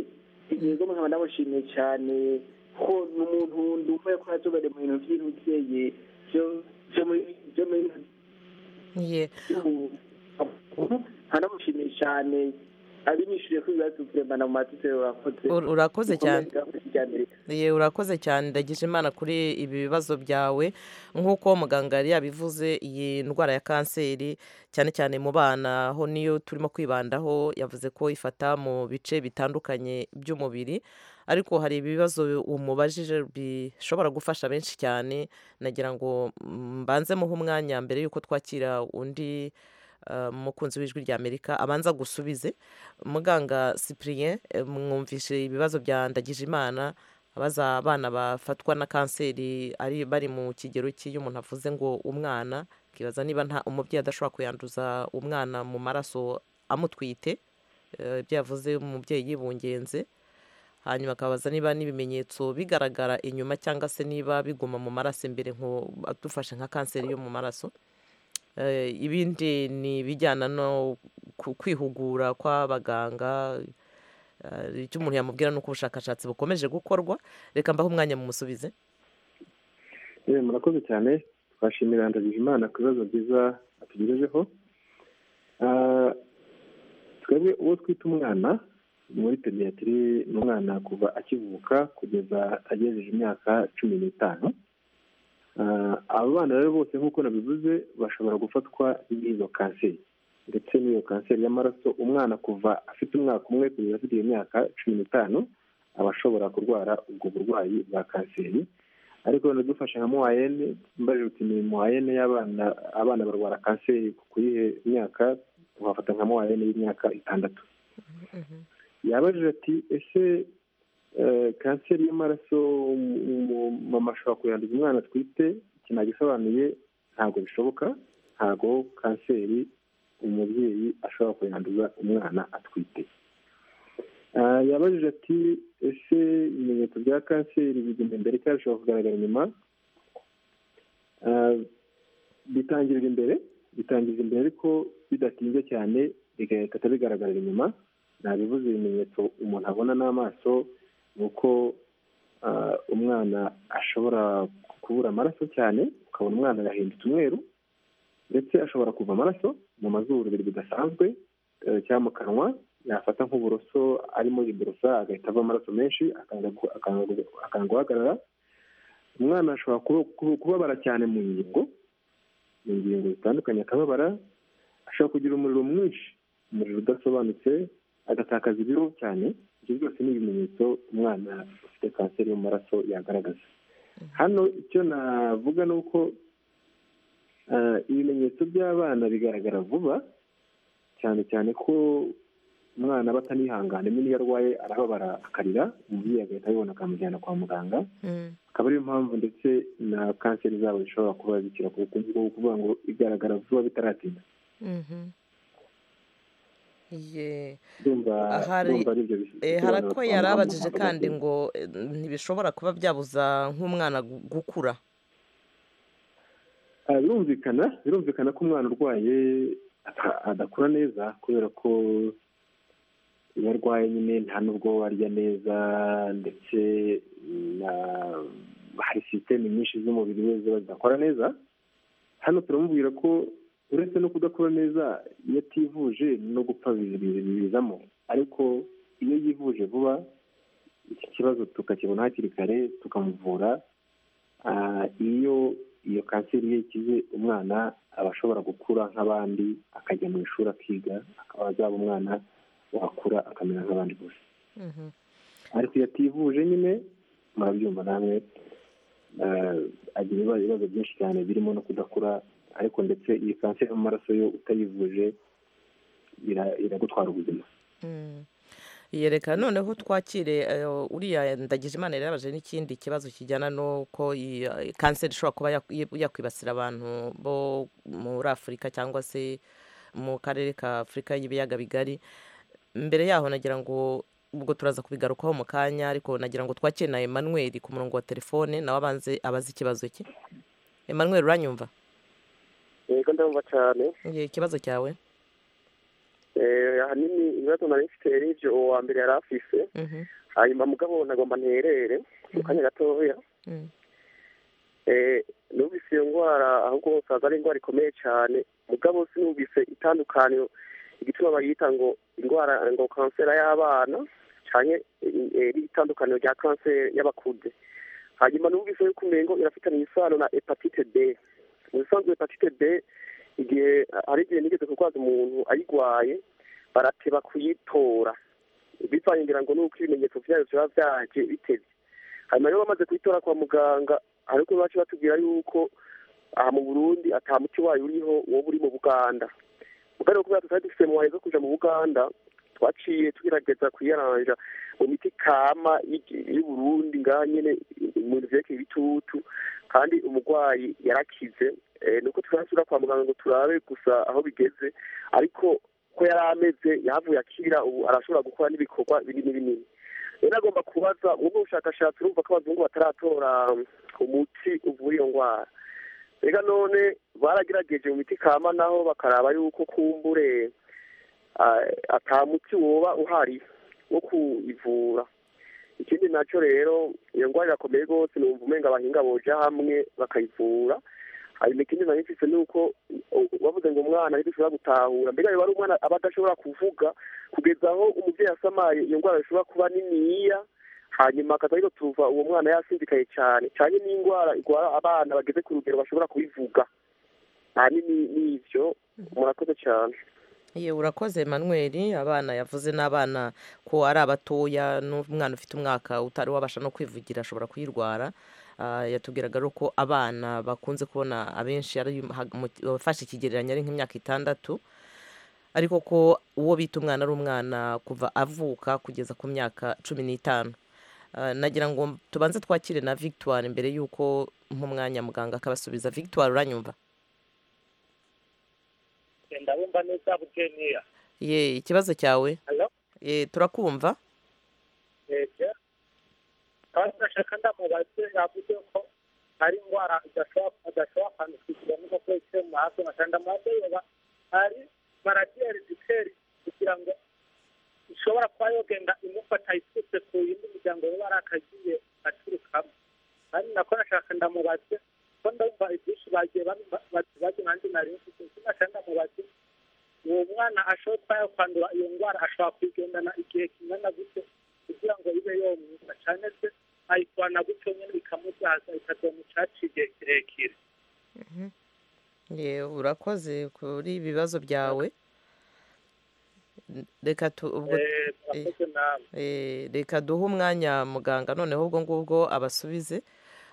[SPEAKER 10] yego nkaba ndamushimiye cyane ko ni umuntu ndumva yuko yazobereye mu bintu by'intutseye byo- byo muri- byo muri
[SPEAKER 1] Ye.
[SPEAKER 10] hanamushimiye cyane abinyishuriye ko ibibazo kurembana mu matitero urakoze
[SPEAKER 1] Ur- urakoze cyane.
[SPEAKER 10] Mukomeze kijyambere.
[SPEAKER 1] Ye, urakoze cyane ndagije imana kuri ibi bibazo byawe nk'uko muganga yari yabivuze iyi ndwara ya kanseri cyane cyane mu bana ho niyo turimo kwibandaho yavuze ko ifata mu bice bitandukanye by'umubiri ariko hari ibibazo umubajije bishobora gufasha benshi cyane nagira ngo mbanze muhe umwanya mbere y'uko twakira undi eh, umukunzi w'ijwi rya amerika abanza gusubize muganga cyprien eh, mwumvishe ibibazo bya ndagije imana abaza abana bafatwa na kanseri ari bari mu kigero cy'iyo umuntu avuze ngo umwana akibaza niba nta umubyeyi adashobora kuyanduza umwana mu maraso amutwite eh, ibyo yavuze umubyeyi yibungenze hanyuma akabaza niba n'ibimenyetso bigaragara inyuma cyangwa se niba biguma mu maraso imbere nko dufashe nka kanseri yo mu maraso Eh, ibindi ni ibijyana no ku- kwihugura kw'abaganga eh, icyo umuntu yamubwira ni uko ubushakashatsi bukomeje gukorwa reka mbaho umwanya mu musubize
[SPEAKER 9] yewe murakoze cyane twashimira ndagije imana ku bibazo byiza atugejejeho Ah, twebwe uwo twita umwana muri pediyatiri ni umwana kuva akivuka kugeza agejeje imyaka cumi n'itanu Ah, abo bana rero bose nk'uko nabivuze bashobora gufatwa n'izo kanseri ndetse n'iyo kanseri y'amaraso umwana kuva afite umwaka umwe kugeza afite iyo myaka cumi n'itanu aba ashobora kurwara ubwo burwayi bwa kanseri ariko dufashe nka muwayene mbajije uti ni muwayene y'abana abana barwara kanseri ku yihe myaka wafata nka muwayene y'imyaka itandatu yabajije ati ese eh, kanseri y'amaraso umu- umu- mama ashobora kuyanduza umwana atwite iki nagisobanuye ntabwo bishoboka ntabwo kanseri umubyeyi ashobora kuyanduza umwana atwite Ah, yabajije ati ese ibimenyetso bya kanseri bigenda imbere cyangwa bishobora kugaragara inyuma Ah, bitangirira imbere bitangirira imbere ariko bidatinze cyane bigahita bigaragarira inyuma nabivuze ibimenyetso umuntu abona n'amaso ni uko ah, umwana ashobora kubura amaraso cyane ukabona umwana yahindutse umweru ndetse ashobora kuva amaraso mu mazuru biri bidasanzwe eh, cyangwa mu kanwa yafata nk'uburoso arimo iborosa agahita ava amaraso menshi akanga gu- akanga gu- akanga guhagarara umwana ashobora kuba- kuba- kubabara cyane mu ngingo mu ngingo zitandukanye akababara ashobora kugira umuriro mwinshi umuriro udasobanutse agatakaza ibiro cyane ibyo byose ni ibimenyetso umwana ufite kanseri y'amaraso yagaragaza hano icyo navuga ni uko eh, ibimenyetso by'abana bigaragara vuba cyane cyane ko umwana aba atanihangana niyo arwaye arababara akarira umubyeyi agahita abibona akamujyana kwa muganga akaba ariyo mpamvu ndetse na kanseri zabo zishobora kuba zikira ku bukungu bwo kuvuga ngo igaragara vuba bitaratinda
[SPEAKER 1] Mhm. Ye.
[SPEAKER 9] ndumva
[SPEAKER 1] Ahari-
[SPEAKER 9] ndumva ari byo bisobanuro
[SPEAKER 1] Eh, hari ako
[SPEAKER 9] twamuha
[SPEAKER 1] yari
[SPEAKER 9] mu
[SPEAKER 1] abajije
[SPEAKER 9] mpaka
[SPEAKER 1] kandi
[SPEAKER 9] zose.
[SPEAKER 1] ngo eh, ntibishobora kuba byabuza nk'umwana gu- gukura
[SPEAKER 9] Ah, birumvikana birumvikana ko umwana urwaye ata- adakura neza kubera ko iyo arwaye nyine nta n'ubwo arya neza ndetse na hari sisiteme nyinshi z'umubiri we ziba zidakora neza hano turamubwira ko uretse no kudakora neza iyo ativuje no gupfa bibi- bibi- bibizamo ariko iyo yivuje vuba iki kibazo tukakibona hakiri kare tukamuvura Ah, iyo iyo kanseri ye ikize umwana aba ashobora gukura nk'abandi akajya mu ishuri akiga akaba azaba umwana wakura akamera nk'abandi bose
[SPEAKER 1] Mhm.
[SPEAKER 9] ariko iyo ativuje nyine murabyumva namwe eh, agira ibibazo ibibazo byinshi cyane birimo no kudakura ariko ndetse iyi kanseri y'amaraso yo utayivuje ira- iragutwara ubuzima
[SPEAKER 1] Mm. yereka noneho twakire eh, uriya ndagije imana yari yabaje n'ikindi kibazo kijyana n'uko iyi, eh, kanseri ishobora kuba yak- yi- yakwibasira abantu bo muri afurika cyangwa se mu karere ka afurika y'ibiyaga bigari mbere yaho nagira ngo ubwo turaza kubigarukaho mu kanya ariko nagira ngo twakire na emmanuel ku murongo wa telefone nawe abanze abaze ikibazo cye emmanuel uranyumva
[SPEAKER 11] yego ndumva cyane
[SPEAKER 1] Ye, ikibazo cyawe
[SPEAKER 11] Eh, ahanini ibibazo nari mfite ari ibyo uwa mbere yari afise
[SPEAKER 1] Mhm.
[SPEAKER 11] hanyuma mugabo nagomba nterere mu kanya gatoya
[SPEAKER 1] Mm.
[SPEAKER 11] Eh, numvise iyo ndwara ahubwo basaza ari indwara ikomeye cyane mugabo sinumvise itandukaniro igituma bayita ngo indwara ngo kanseri y'abana cyane iri itandukaniro rya kanseri y'abakuze hanyuma numvise yuko umengo irafitanye isano na hepatite b mu bisanzwe hepatite b igihe hari igihe nigeze kurwaza umuntu ayirwaye barateba kuyitora bivangira ngo nuko ibimenyetso byayo biba byaje bitevye hanyuma rero bamaze kuyitora kwa muganga ariko bacu batubwira yuko aha mu burundi ata muti wayo uriho wowe uri mu buganda mugari kubera tutari dufite muwaye zo kuja mu buganda twaciye tugerageza kuyaranja mu miti kama y'igi- y'uburundi ngaha nyene mu bintu vyerekeye ibitutu kandi umurwayi yarakize Eh, nuko tuzasubira kwa muganga ngo turabe gusa aho bigeze ariko ko yari ameze yahavuye akira ubu arashobora gukora n'ibikorwa binini binini rero agomba kubaza muri ubu bushakashatsi urumva ko abazungu bataratora um, umuti uvura iyo ndwara rega none baragerageje mu miti kama naho bakaraba yuko kumbure ah, ata muti woba uhari wo kuyivura ikindi nacyo rero iyo ndwara irakomeye rwose numva umenga abahinga boja hamwe bakayivura hanyuma ikindi nari mfise ni uko u- bavuze ngo umwana ariko ushobora gutahura mbega wari umwana aba adashobora kuvuga kugeza aho umubyeyi asamaye iyo ndwara ishobora kuba niniya hanyuma akaza rero tuva uwo mwana yasinzikaye cyane cyane n'indwara igwara abana bageze ku rugero bashobora kubivuga ahanini ni ivyo murakoze cyane
[SPEAKER 1] Ye urakoze Emmanuel abana yavuze n'abana ko ari abatoya n'umwana ufite umwaka utari wabasha no kwivugira ashobora kuyirwara Ah, yatubwiraga rero ko abana bakunze kubona abenshi ari hag- mu- bafashe ikigereranyo ari nk'imyaka itandatu ariko ko uwo bita umwana ari umwana kuva avuka kugeza ku myaka cumi n'itanu Ah, nagira ngo tubanze twakire na victoire mbere y'uko nk'umwanya muganga akabasubiza victoire uranyumva
[SPEAKER 12] ndabumva neza bukeniya
[SPEAKER 1] ye ikibazo cyawe
[SPEAKER 12] Hello?
[SPEAKER 1] ye turakumva
[SPEAKER 12] yego kandi ndashaka ndamubaze yavuze ko ari indwara idashobora adashobora kwandikishijwe n'umukozi wicaye mu hasi amashyamba ndamubaze yoba hari baradiyeri ziteri kugira ngo ishobora kuba yogenda imufata iturutse ku yindi miryango yaba ari akagiye aturukamo kandi nako nashaka ndamubaze ko ndumva ibyinshi bagiye bazi nanjye nari mfite ndashaka ndamubaze uwo mwana ashobora kwandura iyo ndwara ashobora kuyigendana igihe kingana gute kugira ngo ibe yomwuka cyane se ayikwana gutyo nyine bikamubyaza ikazomucaca igihe kirekire
[SPEAKER 1] yewe urakoze kuri ibi bibazo byawe reka tu- ubwo
[SPEAKER 12] Eh, murakoze namwe.
[SPEAKER 1] Eh, reka duhe umwanya muganga noneho ubwo ngubwo abasubize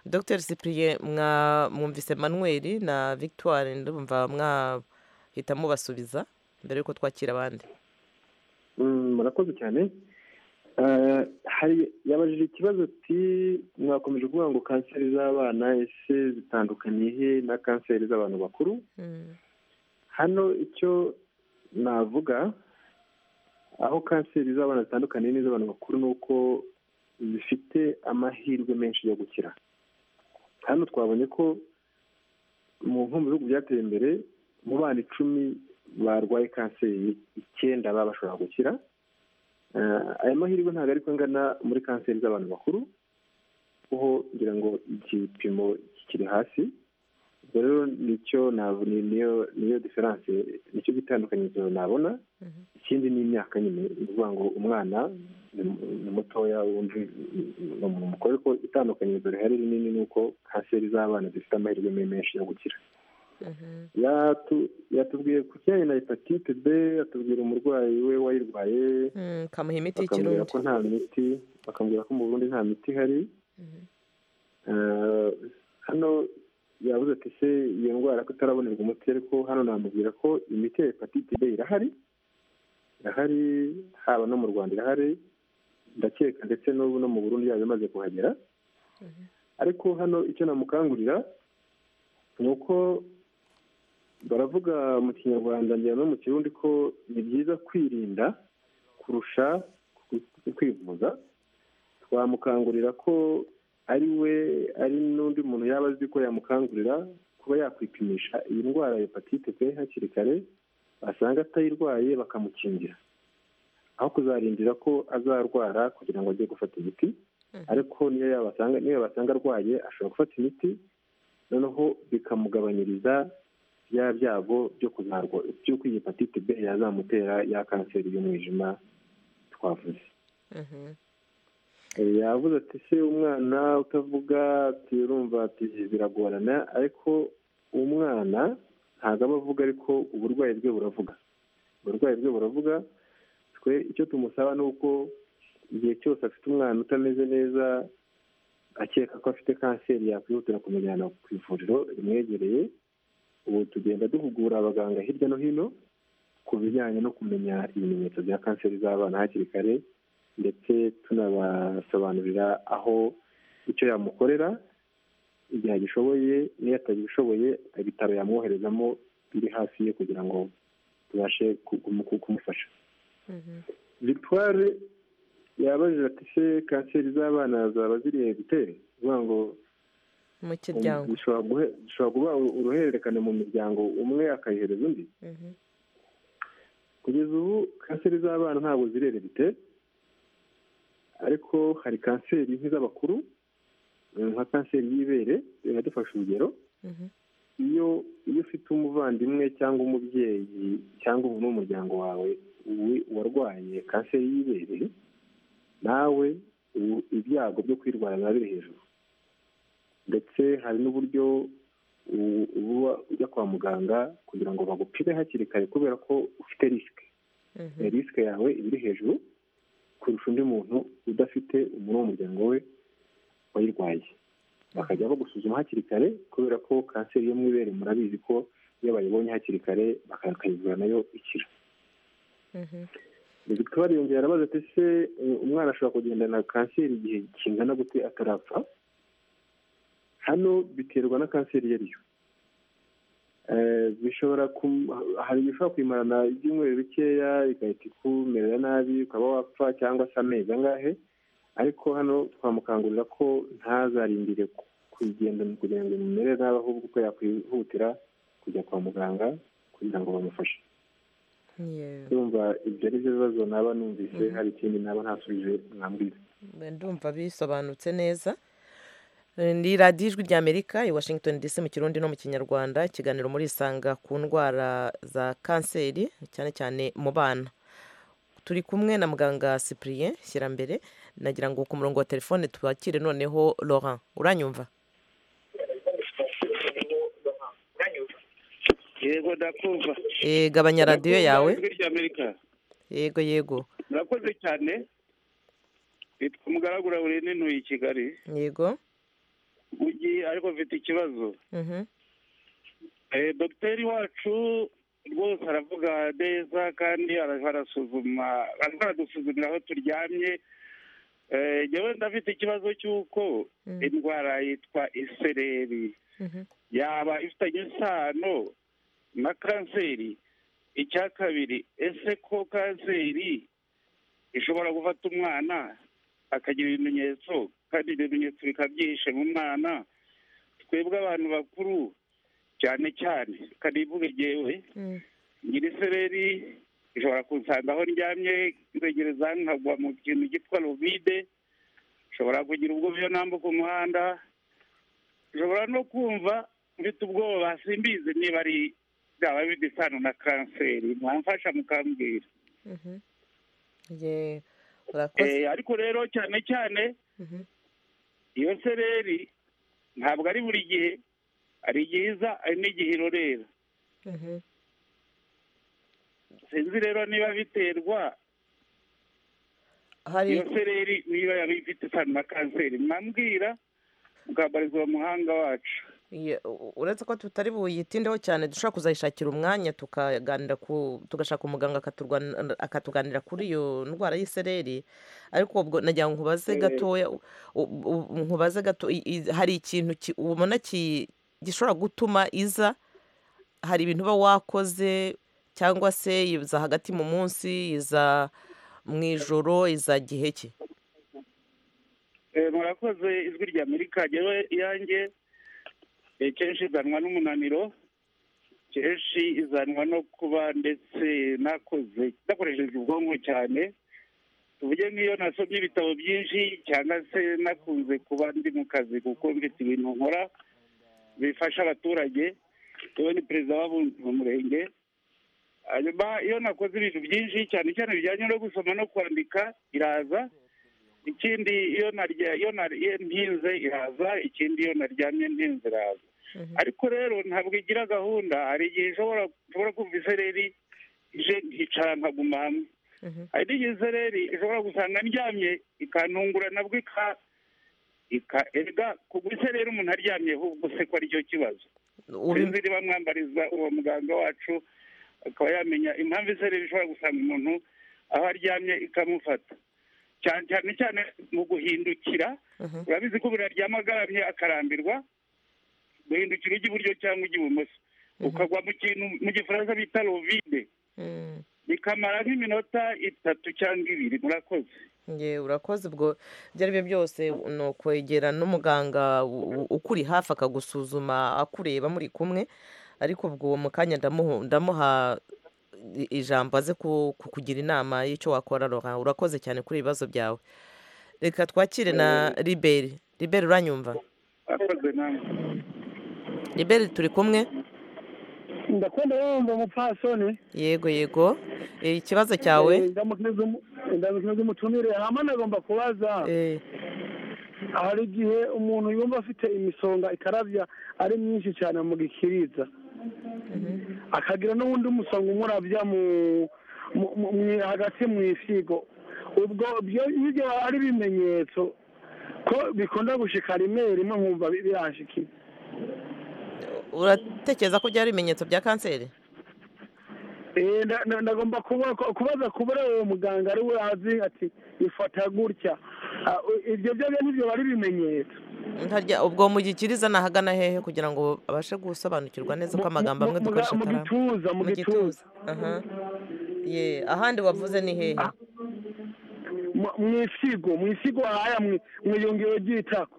[SPEAKER 1] dr cyprien mwa- mwumvise manuel na victoire ndumva mwahita mubasubiza mbere y'uko twakira abandi
[SPEAKER 9] Mm, murakoze cyane Eh, hari yabajije ikibazo ati mwakomeje kuvuga ngo kanseri z'abana ese zitandukaniye he na kanseri z'abantu bakuru hano icyo navuga aho kanseri z'abana zitandukaniye n'iz'abantu bakuru ni uko zifite amahirwe menshi yo gukira hano twabonye ko mu nko mu bihugu byateye imbere mu bana icumi barwaye kanseri icyenda baba bashobora gukira Eh, aya mahirwe ntabwo ariko angana muri kanseri z'abantu bakuru kuko ngira ngo igipimo kikiri hasi ubwo rero nicyo nav- ni- niyo niyo diferanse nicyo gitandukanyirizo nabona ikindi ni imyaka nyine ni ukuvuga ngo umwana ni mu- ni mutoya undi ni- ni umuntu mukuru ariko itandukanyirizo rihari rinini ni uko kanseri z'abana zifite amahirwe menshi yo gukira Yatu- yatubwiye ku kijyanye na hepatite b atubwira umurwayi we wayirwaye
[SPEAKER 1] Mm, kamuha imiti
[SPEAKER 9] bakambwira
[SPEAKER 1] y'ikirundi
[SPEAKER 9] ko nta miti bakambwira ko mu burundi nta miti ihari Eh, hano yabuze ati se iyo ndwara ko itarabonerwa umuti ariko hano namubwira ko imiti ya hepatite b irahari irahari haba no mu rwanda irahari ndakeka ndetse n'ubu no mu burundi yaba imaze kuhagera ariko hano icyo namukangurira ni uko baravuga mu kinyarwanda ngira no mu kirundi ko ni byiza kwirinda kurusha ku- kwivuza twamukangurira ko ari we ari n'undi muntu yaba azi ko yamukangurira kuba yakwipimisha iyi ndwara ya hepatite b hakiri kare basanga atayirwaye bakamukingira aho kuzarindira ko azarwara kugira ngo ajye gufata imiti ariko niyo yabasanga niyo yabasanga arwaye ashobora gufata imiti noneho bikamugabanyiriza bya byago byo kuzarwa by'uko iyi hepatite b yazamutera ya kanseri y'umwijima twavuze Eh, yavuze ati se umwana utavuga ati urumva ati biragorana ariko umwana ntabwo aba avuga ariko uburwayi bwe buravuga uburwayi bwe buravuga twe icyo tumusaba ni uko igihe cyose afite umwana utameze neza akeka ko afite kanseri yakwihutira kumujyana ku ivuriro rimwegereye ubu tugenda duhugura abaganga hirya no hino ku bijyanye no kumenya ibimenyetso bya kanseri z'abana hakiri kare ndetse tunabasobanurira aho icyo yamukorera igihe agishoboye n'iyo atagishoboye ibitaro yamwoherezamo biri hafi ye kugira ngo tubashe ku- kumu- kumufasha victoire yabajije ati se kanseri z'abana zaba ziriye gutera kuvuga ngo
[SPEAKER 1] mu kiryango
[SPEAKER 9] bishobora guhe- bishobora kuba uruhererekane mu miryango umwe akayihereza undi
[SPEAKER 1] Mhm.
[SPEAKER 9] kugeza ubu kanseri z'abana ntabwo zirererite ariko hari kanseri nk'iz'abakuru eh, nka kanseri y'ibere iradufasha urugero iyo iyo ufite umuvandimwe cyangwa umubyeyi cyangwa umuntu w'umuryango wawe wi- warwaye kanseri y'ibere nawe ubu ibyago byo kwirwara biba biri hejuru ndetse hari n'uburyo u- uba ujya kwa muganga kugira ngo bagupime hakiri kare kubera ko ufite risike risike yawe iba iri hejuru kurusha undi muntu udafite umuntu w'umuryango we wayirwaye bakajya bagusuzuma hakiri kare kubera ko kanseri yo mu ibere murabizi ko iyo bayibonye hakiri kare bakayivura nayo ikira victoire yongera arabaza ati se eh, umwana ashobora kugendana kanseri igihe kingana gute atarapfa hano biterwa na kanseri iyo ari yo Eh, bishobora kum- hari ibishobora kuyimarana ibyumweru bikeya igahita ikumerera nabi ukaba wapfa cyangwa se amezi angahe ariko hano twamukangurira ko ntazarindire ku- kuyigendana kugira ngo imumere nabi ahubwo ko yakwihutira kujya kwa muganga kugira ngo bamufashe
[SPEAKER 1] Yewe.
[SPEAKER 9] ndumva ibyo ari byo bibazo naba numvise hari ikindi naba ntasubije mwambwira
[SPEAKER 1] ndumva bisobanutse neza ni radiyo ijwi ry'amerika i washington dc mu kirundi no mu kinyarwanda ikiganiro murisanga ku ndwara za kanseri cyane cyane mu bana turi kumwe na muganga cyprien shyirambere nagira ngo ku murongo wa telefone twakire noneho laurent uranyumva
[SPEAKER 13] yego ndakumva
[SPEAKER 1] Eh, gabanya radiyo yawe
[SPEAKER 13] Ijwi ry'Amerika.
[SPEAKER 1] yego yego
[SPEAKER 13] murakoze cyane nitwa umugaragura burenenuye i kigali
[SPEAKER 1] yego
[SPEAKER 13] mu gihe ariko mfite ikibazo
[SPEAKER 1] mhm.
[SPEAKER 13] Eh, dogiteri wacu rwose aravuga neza kandi ara- arasuzuma ariko aradusuzumira aho turyamye Eh, njyewe ndafite ikibazo cy'uko
[SPEAKER 14] Mm.
[SPEAKER 13] indwara yitwa isereri yaba ifitanye isano na kanseri icya kabiri ese ko kanseri ishobora gufata umwana akagira ibimenyetso kandi ibyo bimenyetso bikaba byihishe mu mwana twebwe abantu bakuru cyane cyane karivuge jyewe ngira isereri ishobora kunsanga aho ndyamye nzegereza nkagwa mu kintu cyitwa rovide nshobora kugira ubwoba iyo nambuka umuhanda nshobora no kumva mfite ubwoba simbizi niba ari byaba bifite isano na kanseri mwamfasha mukambwira
[SPEAKER 1] Mhm. Ye- urakoze
[SPEAKER 13] Eh, ariko rero cyane cyane
[SPEAKER 1] Mhm.
[SPEAKER 13] iyo sereri ntabwo ari buri gihe hari igihe iza hari n'igihe irorera
[SPEAKER 1] Mhm.
[SPEAKER 13] sinzi rero niba biterwa
[SPEAKER 1] Hari-
[SPEAKER 13] iyo sereri niba yaba ifite isano na kanseri mwambwira mukambariza muhanga wacu
[SPEAKER 1] Ye- u- uretse ko tutari buyitindeho cyane dushobora kuzayishakira umwanya tukaganira ku tugashaka umuganga akaturwana- akatuganira kuri iyo ndwara y'isereri ariko ubwo nagira ngo nkubaze
[SPEAKER 13] Eh.
[SPEAKER 1] gatoya u- u- u- nkubaze gato i- i- hari ikintu ki- ubona ki- gishobora gutuma iza hari ibintu uba wakoze cyangwa se iza hagati mu munsi iza mu ijoro iza gihe ki
[SPEAKER 13] Eh, murakoze ijwi rya amerika ryewe iyanjye eh, kenshi izanwa n'umunaniro kenshi izanwa no kuba ndetse nakoze nakoresheje ubwonko cyane tuvuge nk'iyo nasomye ibitabo byinshi cyangwa se nakunze kuba ndi mu kazi kuko mfite ibintu nkora bifasha abaturage yewe ni perezida w'abunzi mu murenge hanyuma iyo nakoze ibintu byinshi cyane cyane bijyanye no gusoma no kwandika iraza ikindi iyo narya iyo nariye ntinze iraza ikindi iyo naryamye ntinze iraza ariko rero ntabwo igira gahunda hari igihe ishobora ushobora kumva isereri ije nkicara nkaguma hamwe hari n'igihe isereri ishobora gusanga ndyamye ikantungura nabwo ika ika erega kugwa isereri umuntu aryamye ahubwo se ko aricyo kibazo
[SPEAKER 1] Ubi-
[SPEAKER 13] sinzi niba mwambariza uwo muganga wacu akaba yamenya impamvu isereri ishobora gusanga umuntu aho aryamye ikamufata cyane cyane cyane mu guhindukira urabizi ko umuntu aryama agaramye akarambirwa guhindukira ujya iburyo cyangwa ujya ibumoso ukagwa mu kintu mu gifaransa bita rovide
[SPEAKER 1] Mm.
[SPEAKER 13] bikamara nk'iminota itatu cyangwa ibiri murakoze
[SPEAKER 1] Nge urakoze ubwo ibyo ari byo byose ni ukwegera n'umuganga u- u- ukuri hafi akagusuzuma akureba muri kumwe ariko ubwo uwo mu kanya ndamuha- ndamuha i- ijambo aze ku- kukugira inama y'icyo wakora Laurent. urakoze cyane kuri ibibazo byawe reka twakire na riberi riberi uranyumva
[SPEAKER 13] murakoze namwe
[SPEAKER 1] riberi turi kumwe
[SPEAKER 15] ndakunda wumva umupfasoni
[SPEAKER 1] yego yego Eh, ikibazo cyawe
[SPEAKER 15] Eh, ndamukiza umu- ndamukiza umutumire hama nagomba kubaza hari igihe umuntu yumva afite imisonga ikarabya ari myinshi cyane mu gikiriza akagira n'uwundi musonga umurabya mu mu- mu- mu- hagati mu isigo ubwo ibyo ibyo ari ibimenyetso ko bikunda gushika rimwe rimwe nkumva bi- biranshikira
[SPEAKER 1] uratekereza ko byari ibimenyetso bya kanseri
[SPEAKER 15] Eh, nda- nda- ndagomba kuba- ku- kubaza kubura uwo muganga ari we azi ati ifata gutya Ah, u- ibyo byo byo nibyo bari bimenyetso
[SPEAKER 1] ntarya ubwo mugikiriza ni ahagana hehe kugira ngo abashe gusobanukirwa neza ko amagambo amwe
[SPEAKER 15] mu-
[SPEAKER 1] dukoresha
[SPEAKER 15] mu
[SPEAKER 1] atari
[SPEAKER 15] gituza mu gituza
[SPEAKER 1] aha ye ahandi wavuze ni hehe
[SPEAKER 15] mu- mu isigo mu isigo haya mu mu iyungiro ry'itako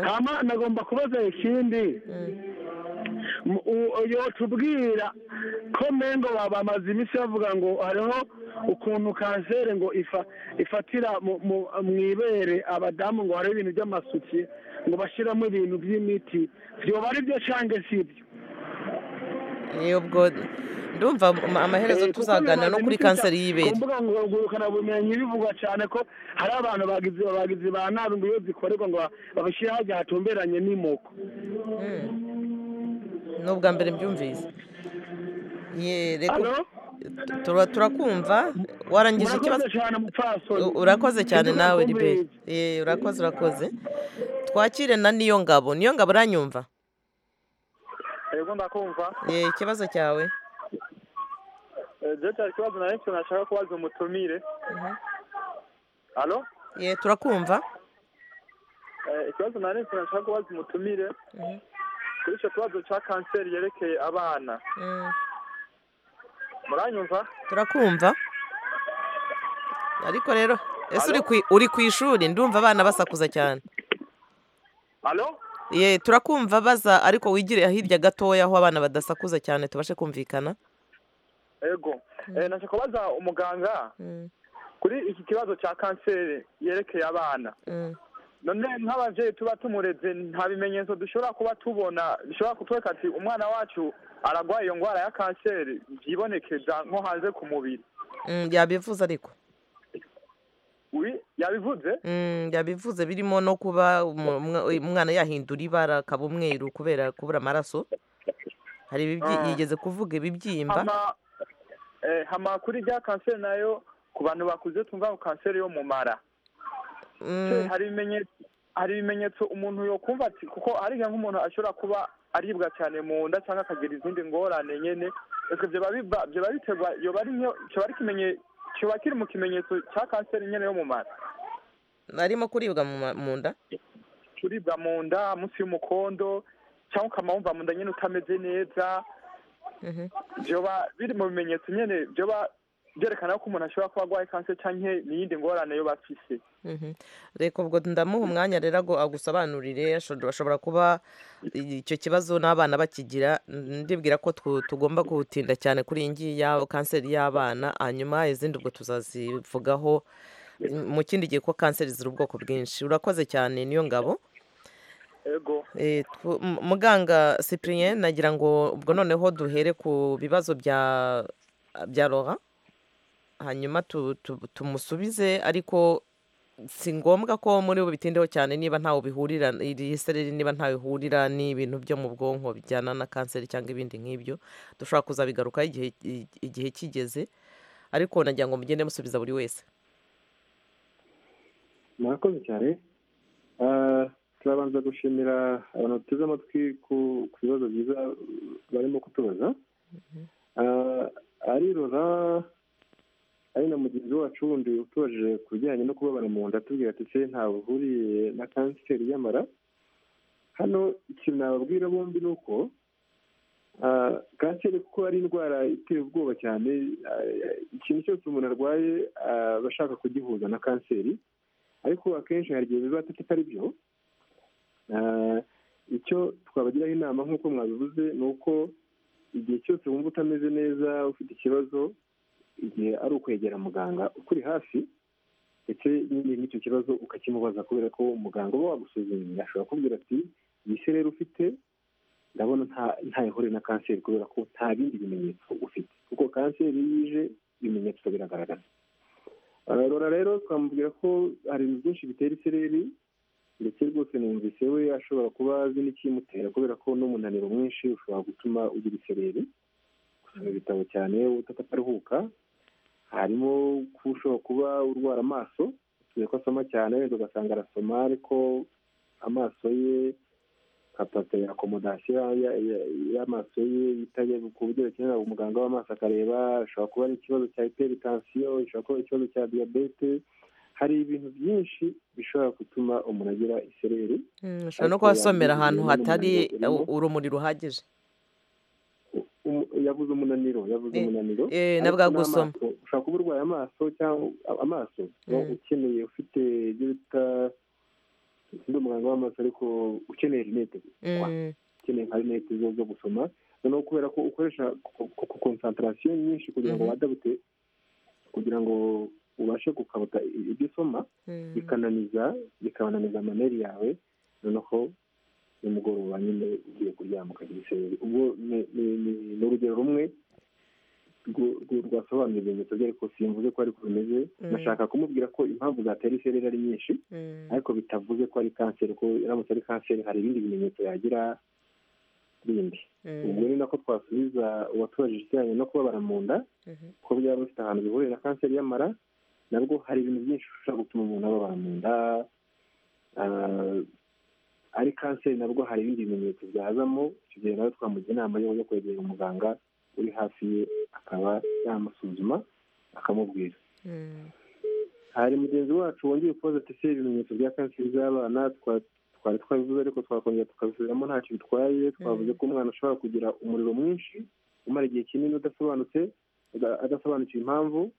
[SPEAKER 15] hama nagomba kubaza ikindi tubwira ko mengo bamaze iminsi bavuga ngo hariho ukuntu kanseri ngo ifa ifatira mu- mu- mu ibere abadamu ngo hariho ibintu by'amasuki ngo bashyiramo ibintu by'imiti byoba ari byo cyangwa si byo
[SPEAKER 1] ni ubwo ndumva ama- amaherezo
[SPEAKER 15] Eh, kuko
[SPEAKER 1] tuzaganira no
[SPEAKER 15] bimaze
[SPEAKER 1] kuri
[SPEAKER 15] iminsi
[SPEAKER 1] kanseri
[SPEAKER 15] cyane.
[SPEAKER 1] y'ibere
[SPEAKER 15] ku mbuga ngurukana bumenyi bivugwa cyane ko hari abantu bagizi bagizi ba nabi ngo iyo zikorerwa ngo ba- babishyire hajya hatumberanye n'imoko
[SPEAKER 1] ni ubwa mbere mbyumvise Ye, reka-
[SPEAKER 15] Allo?
[SPEAKER 1] tura- turakumva warangije ikibazo
[SPEAKER 15] Murakoze cyane mupfasoni.
[SPEAKER 1] U- urakoze cyane
[SPEAKER 15] Sinzi
[SPEAKER 1] nawe
[SPEAKER 15] mwakumvise.
[SPEAKER 1] liberi Eh, urakoze urakoze twakire na niyo ngabo niyo ngabo uranyumva
[SPEAKER 12] yego ndakumva
[SPEAKER 1] Eh, ikibazo cyawe
[SPEAKER 12] Eh, je cyari ikibazo nari cyo nashaka kubaza umutumire alo
[SPEAKER 1] ye turakumva
[SPEAKER 12] Eh, ikibazo nari cyo nashaka kubaza umutumire
[SPEAKER 1] Mhm.
[SPEAKER 12] kuri icyo kibazo cya kanseri yerekeye abana
[SPEAKER 1] Mm,
[SPEAKER 12] muranyumva
[SPEAKER 1] turakumva ariko rero ese uri
[SPEAKER 12] Allo?
[SPEAKER 1] ku uri ku ishuri ndumva abana basakuza cyane
[SPEAKER 12] alo
[SPEAKER 1] ye turakumva baza ariko wigire hirya gatoya aho abana badasakuza cyane tubashe kumvikana
[SPEAKER 12] yego Eh, nashaka kubaza umuganga
[SPEAKER 1] Mm,
[SPEAKER 12] kuri iki kibazo cya kanseri yerekeye abana
[SPEAKER 1] mm.
[SPEAKER 12] none nk'ababyeyi tuba tumureze nta bimenyetso dushobora kuba tubona bishobora kutwereka ati umwana wacu ararwaye iyo ndwara ya kanseri byibonekeza nko hanze ku mubiri
[SPEAKER 1] Mm, yabivuze ariko
[SPEAKER 12] uyu yabivuze
[SPEAKER 1] Mm, yabivuze birimo no kuba umu- umwa- umwana yahindura ibara akaba umweru kubera kubura amaraso hari ibibyi-
[SPEAKER 12] Ah.
[SPEAKER 1] yigeze kuvuga ibibyimba
[SPEAKER 12] hama eh, hama kuri rya kanseri nayo ku bantu bakuze tumva ngo kanseri yo mu mara
[SPEAKER 1] Mm,
[SPEAKER 12] Se, hari ibimenyetso hari ibimenyetso umuntu yokumva ati kuko hari igihe nk'umuntu ashobora kuba aribwa cyane mu nda cyangwa akagira izindi ngorane nyene ese vyoba biba- vyoba biterwa yoba ari nkiyo- kyoba ari kimenye- kyoba kiri mu kimenyetso cya kanseri nyene yo mu mara
[SPEAKER 1] arimo kuribwa mu ma- mu nda
[SPEAKER 12] kuribwa mu nda munsi y'umukondo cyangwa ukama wumva mu nda nyene utameze neza
[SPEAKER 1] Mhm.
[SPEAKER 12] byoba biri mu bimenyetso nyine byoba byerekana ko umuntu ashobora kuba arwaye kanseri cyangwa n'iyindi ngorane yo bafise
[SPEAKER 1] Mhm. reka ubwo ndamuha umwanya rero ago- agusobanurire asho- ashobora kuba icyo kibazo n'abana bakigira ndibwira ko twu- tugomba gutinda cyane kuri iyi ngiyi ya kanseri y'abana hanyuma izindi ubwo tuzazivugaho m- mu kindi gihe ko kanseri ziri ubwoko bwinshi urakoze cyane niyo ngabo
[SPEAKER 12] ego
[SPEAKER 1] Eh, twu- m- muganga cyprien nagira ngo ubwo noneho duhere ku bibazo bya bya Laura hanyuma tu- tu- tumusubize ariko si ngombwa ko muri ubu bitindeho cyane niba ntawe bihurira iri sereri niba ntawe bihurira n'ibintu byo mu bwonko bijyana na kanseri cyangwa ibindi nk'ibyo dushobora kuzabigarukaho igihe i- igihe kigeze ariko nagira ngo mugende musubiza buri wese
[SPEAKER 9] murakoze cyane Ah, turabanza gushimira abantu bateze amatwi ku ku bibazo byiza barimo kutubaza Ah, ari rora ari na mugenzi wacu wundi utubajije ku bijyanye no kubabara mu nda atubwira ati se ntawe uhuriye na kanseri y'amara hano ikintu nababwira bombi ni uko ah, kanseri kuko ari indwara iteye ubwoba cyane ah, ikintu cyose umuntu arwaye ah, aba ashaka kugihuza na kanseri ariko akenshi hari igihe biba tutari byo Ah, icyo twabagiraho inama nk'uko mwabivuze ni uko igihe cyose wumva utameze neza ufite ikibazo igihe ari ukwegera muganga ukuri hafi ndetse nyine n'icyo kibazo ukakimubaza kubera ko muganga uba wagusuzumye ashobora kubwira ati iyi se rero ufite ndabona nta- ntayihure na kanseri kubera ko nta bindi bimenyetso ufite kuko kanseri iyo ije ibimenyetso biragaragara Ah, rora rero twamubwira ko hari ibintu byinshi bitera isereri ndetse rwose numvise we ashobora kuba azi n'ikimutera kubera ko n'umunaniro mwinshi ushobora gutuma ugira isereri gusoma ibitabo cyane utataruhuka harimo ko ushobora kuba urwara amaso tuzi ko asoma cyane wenda ugasanga arasoma ariko amaso ye kapata ya akomodasiyo ya- ya- y'amaso ye yitabye ku buryo akenera umuganga w'amaso akareba ashobora kuba ari ikibazo cya hiperitansiyo ishobora kuba ari ikibazo cya diyabete hari ibintu byinshi bishobora gutuma umuntu agira isereri
[SPEAKER 1] Mm, ushobora no
[SPEAKER 9] Ariko
[SPEAKER 1] kuhasomera
[SPEAKER 9] yambwiye
[SPEAKER 1] ahantu
[SPEAKER 9] nyine
[SPEAKER 1] hatari
[SPEAKER 9] n'umunaniro urimo.
[SPEAKER 1] u- urumuri ruhagije
[SPEAKER 9] umu- yabuze umunaniro yabuze
[SPEAKER 1] Eh,
[SPEAKER 9] umunaniro
[SPEAKER 1] eh,
[SPEAKER 9] ariko
[SPEAKER 1] nabwagusoma.
[SPEAKER 9] n'amaso, ushobora kuba urwaye amaso cyangwa a- amaso no
[SPEAKER 1] Mm.
[SPEAKER 9] ukeneye ufite ibyo bita undi muganga w'amaso ariko ukeneye rinete
[SPEAKER 1] Mm.
[SPEAKER 9] ukeneye hari n'ihita zo zo gusoma noneho kubera ko ukoresha konsantarasiyo nyinshi kugira ngo wadabute kugira ngo ubashe gukabuta ibyo usoma bikananiza bikabananiza amaneri yawe noneho nimugoroba nyine ugiye kuryama ukagira isereri ubwo ni- ni- ni- ni urugero rumwe rwo- rwo- rwasobanuye ibimenyetso bye ariko simvuze ko ariko bimeze
[SPEAKER 14] Mm.
[SPEAKER 9] nashaka kumubwira ko impamvu zatera isereri ari nyinshi ariko bitavuze ko ari kanseri ko iramutse ari kanseri hari ibindi bimenyetso yagira bindi ubwo ni nako twasubiza uwatubajije ikijyanye no kubabara mu nda ko byaba bifite ahantu bihuriye na kanseri y'amara nabwo hari ibintu byinshi ushobora gutuma umuntu ababara mu nda ah, ari kanseri nabwo hari ibindi bimenyetso byazamo icyo gihe nawe twamugira inama yo yo kwegera umuganga uri hafi ye akaba yamusuzuma akamubwira hari mugenzi wacu wongeye kubaza ati ese ibimenyetso bya kanseri z'abana twa- twari twabivuze ariko twakongera tukabisubiramo ntacyo bitwaye twavuze ko umwana ashobora kugira umuriro mwinshi umara igihe kinini udasobanutse ada- adasobanukiwe impamvu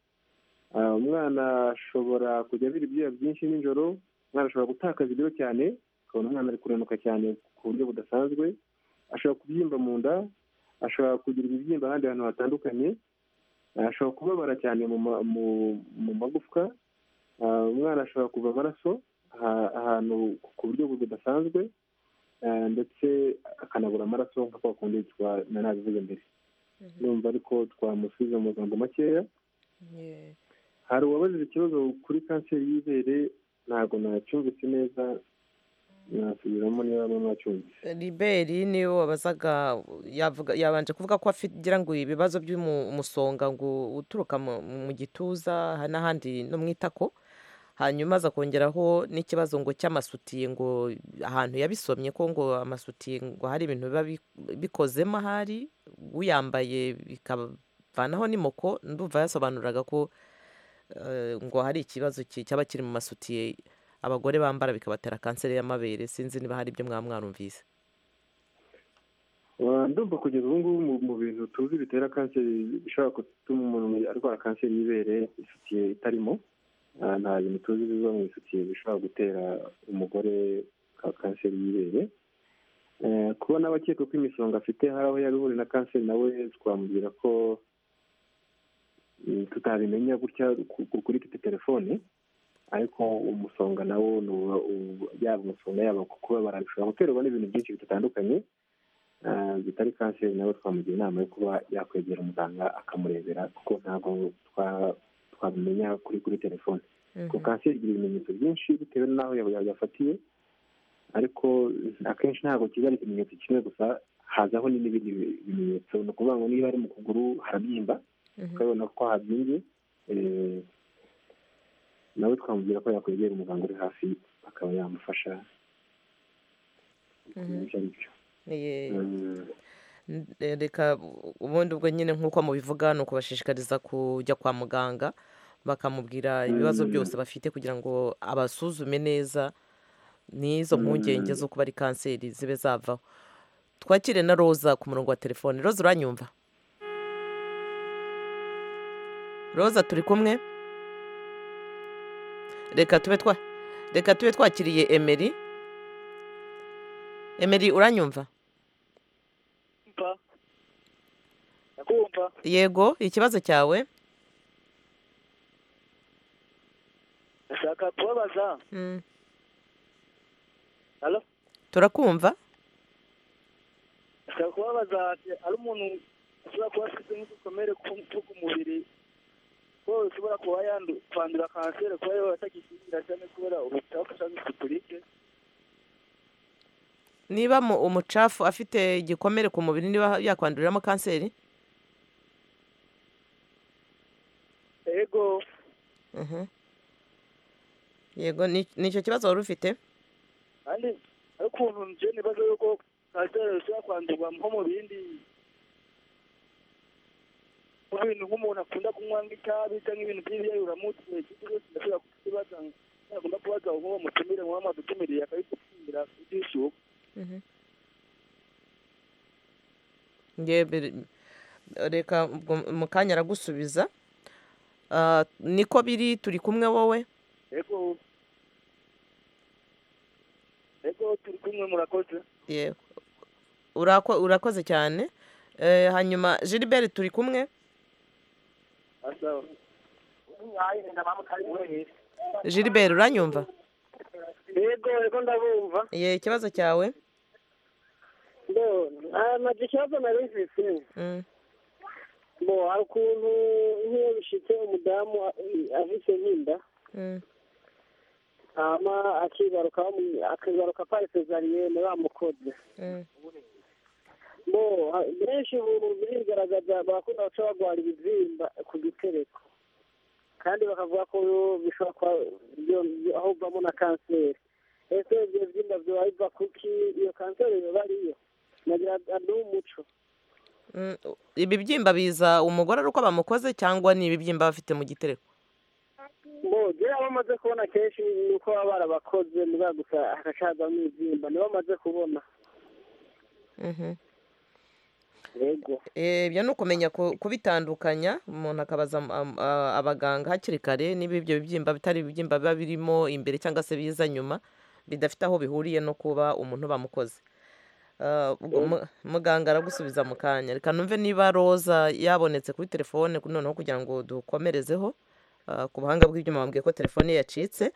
[SPEAKER 9] Ah, umwana ashobora kujya abira ibyuya byinshi nijoro umwana ashobora gutakaza ibiro cyane ukabona umwana ari kurenuka cyane ku buryo budasanzwe ashobora kubyimba mu nda ashobora kugira ibibyimba ahandi hantu hatandukanye Ah, ashobora kubabara cyane mu ma- mu- mu magufwa Ah, umwana ashobora kuva amaraso aha- ahantu ku buryo bu- budasanzwe Ah, ndetse akanabura amaraso nka kwa kundi twa- na nabivuze mbere numva ariko twamusubiza mu magambo makeya hari uwabajije ikibazo kuri kanseri y'ibere ntabwo nacyumvise neza nasubiramo niba bamwe mwacyumvise
[SPEAKER 1] riberi niwe wabazaga yavuga- yabanje kuvuga ko agira ngo ibibazo by'umusonga ngo uturuka mu mu gituza ha- n'ahandi no mu itako hanyuma aza kongeraho n'ikibazo ngo cy'amasutiye ngo ahantu yabisomye ko ngo amasutiye ngo hari ibintu biba bi- bikozemo ahari uyambaye bikavanaho n'imoko ndumva yasobanuraga ko eh, ngo hari ikibazo ki- cyaba kiri mu masutiye abagore bambara bikabatera kanseri y'amabere sinzi niba hari ibyo mwaba mwarumvise
[SPEAKER 9] Wa- ndumva kugeza ubu ngubu mu- mu bintu tuzi bitera kanseri bishobora gutuma umuntu arwara kanseri y'ibere isutiye itarimo Ah, nta bintu tuzi biva mu isutiye bishobora gutera umugore ka- kanseri y'ibere Eh, kubona abakeka ko imisonga afite hari aho yaba ihuriye na kanseri nawe twamubwira ko mm, tutabimenya gutya ku- ku- kuri tete telefone ariko umusonga nawo ni uwa- uwa- yaba umusonga yaba kubabara bishobora guterwa n'ibintu byinshi bitandukanye Ah, bitari kanseri nawe twamugira inama yo kuba yakwegera umuganga akamurebera kuko ntabwo twa- twabimenya kuri kuri telefone kuko kanseri igira ibimenyetso byinshi bitewe n'aho ya- ya- yafatiye ariko akenshi ntabwo kiba ari ikimenyetso kimwe gusa hazaho ni n'ibindi bi- bimenyetso ni ukuvuga ngo niba ari mu kuguru harabyimba ukabona ko habyimbye eh, nawe twamubwira ko yakwegera umuganga uri hafi akaba yamufasha kumenya icyo ari cyo
[SPEAKER 1] Ye-
[SPEAKER 9] Mm.
[SPEAKER 1] n- eh, reka u- ubundi ubwo nyine nk'uko mubivuga ni ukubashishikariza kujya kwa muganga bakamubwira ibibazo
[SPEAKER 9] Mm.
[SPEAKER 1] byose bafite kugira ngo abasuzume neza n'izo mpungenge
[SPEAKER 9] Mm.
[SPEAKER 1] zo kuba ari kanseri zibe zavaho twakire na roza ku murongo wa telefone roza uranyumva roza turi kumwe reka tube twa reka tube twakiriye emeri emeri uranyumva
[SPEAKER 12] mba ndakumva
[SPEAKER 1] yego ikibazo cyawe
[SPEAKER 12] ndashaka kubabaza
[SPEAKER 1] Mm.
[SPEAKER 12] Halo?
[SPEAKER 1] turakumva
[SPEAKER 12] ndashaka kubabaza ari umuntu ushobora kuba afite nk'udukomere ku ku ku mubiri ko ushobora kuba yandu kwandura kanseri kuba yaba atagikingira cyane kubera ubutafu cyangwa isiturike
[SPEAKER 1] niba mu- umucafu afite igikomere ku mubiri niba yakwanduriramo kanseri
[SPEAKER 12] ego
[SPEAKER 1] Mhm. yego ni ni icyo kibazo wari ufite
[SPEAKER 12] kandi ari ukuntu nje nibaza yuko kanseri ishobora kwandurwa nko mu bindi mu bintu nk'umuntu akunda kunywa nk'itabi cyangwa ibintu by'ibyari uramutse ikindi cyose ndashobora kukibaza nagomba kubaza nk'uwo mutumire nk'uwo mutumiriye akabikubwira kubyishyuka
[SPEAKER 1] Nge- biri- reka ubwo mu kanya aragusubiza Ah, niko biri turi kumwe wowe
[SPEAKER 12] ego ego turi kumwe murakoze
[SPEAKER 1] Yego. urako urakoze cyane Eh, hanyuma gilbert turi kumwe gilbert uranyumva
[SPEAKER 14] yego yego ndabumva
[SPEAKER 1] ye ikibazo cyawe
[SPEAKER 14] ntabwo ikibazo nari mfite
[SPEAKER 1] Mm.
[SPEAKER 14] bo hari ukuntu nk'iyo bishyitse umudamu afite nk'inda
[SPEAKER 1] Mm.
[SPEAKER 14] hama akigaruka bamu- akigaruka aparitse zariyene bamukoze
[SPEAKER 1] Mm.
[SPEAKER 14] bo ha- benshi ubu birigaragaza barakunda guca barwara ibibyimba ku gitereko kandi bakavuga ko bishobora kuba byo- byo- aho uvamo na kanseri ese ibyo byimba biba biva kuki iyo kanseri biba ariyo nagira ni umuco
[SPEAKER 1] Mm, ibibyimba biza umugore ari uko bamukoze cyangwa ni ibibyimba aba afite mu gitereko
[SPEAKER 14] bo rero abo bamaze kubona kenshi ni uko baba barabakoze mugabo gusa hakacazamo ibyimba nibo bamaze kubona
[SPEAKER 1] Mhm.
[SPEAKER 14] yego
[SPEAKER 1] Eh, ibyo ni ukumenya ku- kubitandukanya umuntu akabaza am- am- a- abaganga hakiri kare niba ibyo bibyimba bitari ibibyimba biba birimo imbere cyangwa se biza nyuma bidafite aho bihuriye no kuba umuntu bamukoze Ah, ubwo mu- muganga aragusubiza mu kanya reka numve niba roza yabonetse kuri telefone ku- noneho kugira ngo dukomerezeho ah, ku buhanga bw'ibyuma bambwiye ko telefone ye yacitse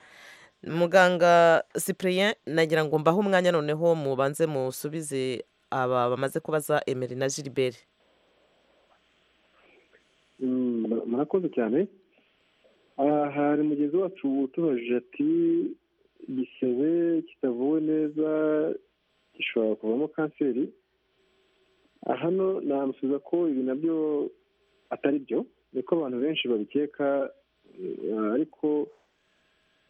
[SPEAKER 1] muganga cyprien nagira ngo mbahe umwanya noneho mubanze musubize aba bamaze kubaza emeri na gilbert
[SPEAKER 9] Mm, mura- murakoze cyane aha hari mugenzi wacu utubajije ati igisebe kitavuwe neza gishobora kuvamo kanseri Ah, hano namusubiza ko ibi nabyo atari byo niko abantu benshi babikeka eh, ariko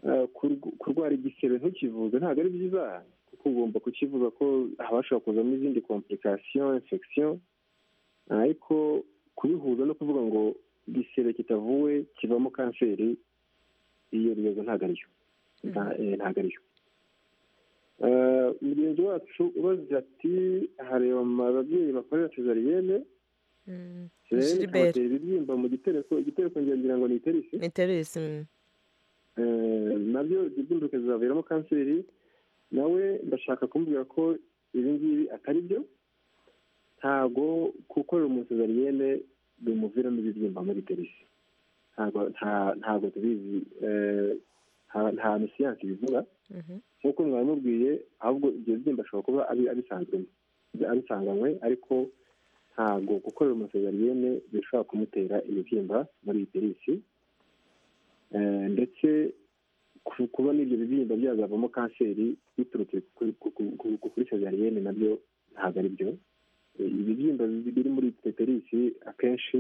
[SPEAKER 9] eh, kurw- kurwara igisebe ntukivuze ntabwo ari byiza kuko ugomba kukivuga ko habashobora kuzamo izindi komplikasiyo infection ariko kubihuza no kuvuga ngo igisebe kitavuwe kivamo kanseri iyo rwego ntabwo ariyo Nta- eh, ntabwo ariyo Eh, mugenzi wacu ubaze ati hareba ababyeyi bakorera tezariyene
[SPEAKER 1] Gilbert.
[SPEAKER 9] kibatera ibibyimba mu gitereko igitereko ngira ngira ngo ni iterisi
[SPEAKER 1] ni teresi mm.
[SPEAKER 9] Eh, nabyo ibyo byimbuka bizaviramo kanseri nawe ndashaka kumubwira ko ibi ngibi atari byo ntago gukorera umuntu sezariyene bimuviramo ibibyimba muri iterisi ntago nta- ntago tubizi Eh, nta- nta ni siyansi bivuga
[SPEAKER 1] Mhm.
[SPEAKER 9] nk'uko mwabimubwiye ahubwo ibyo byimba ashobora kuba abi- abisanzwemo abisanganywe ariko ntabwo gukorera umuntu sezariyene bishobora kumutera ibibyimba muri iterisi Eh, ndetse ku- kuba n'ibyo bibyimba byazavamo kanseri biturutse ku- ku- ku- ku- ku- kuri sezariyene nabyo ntabwo ari byo Eh, ibibyimba bi- biri muri teterisi akenshi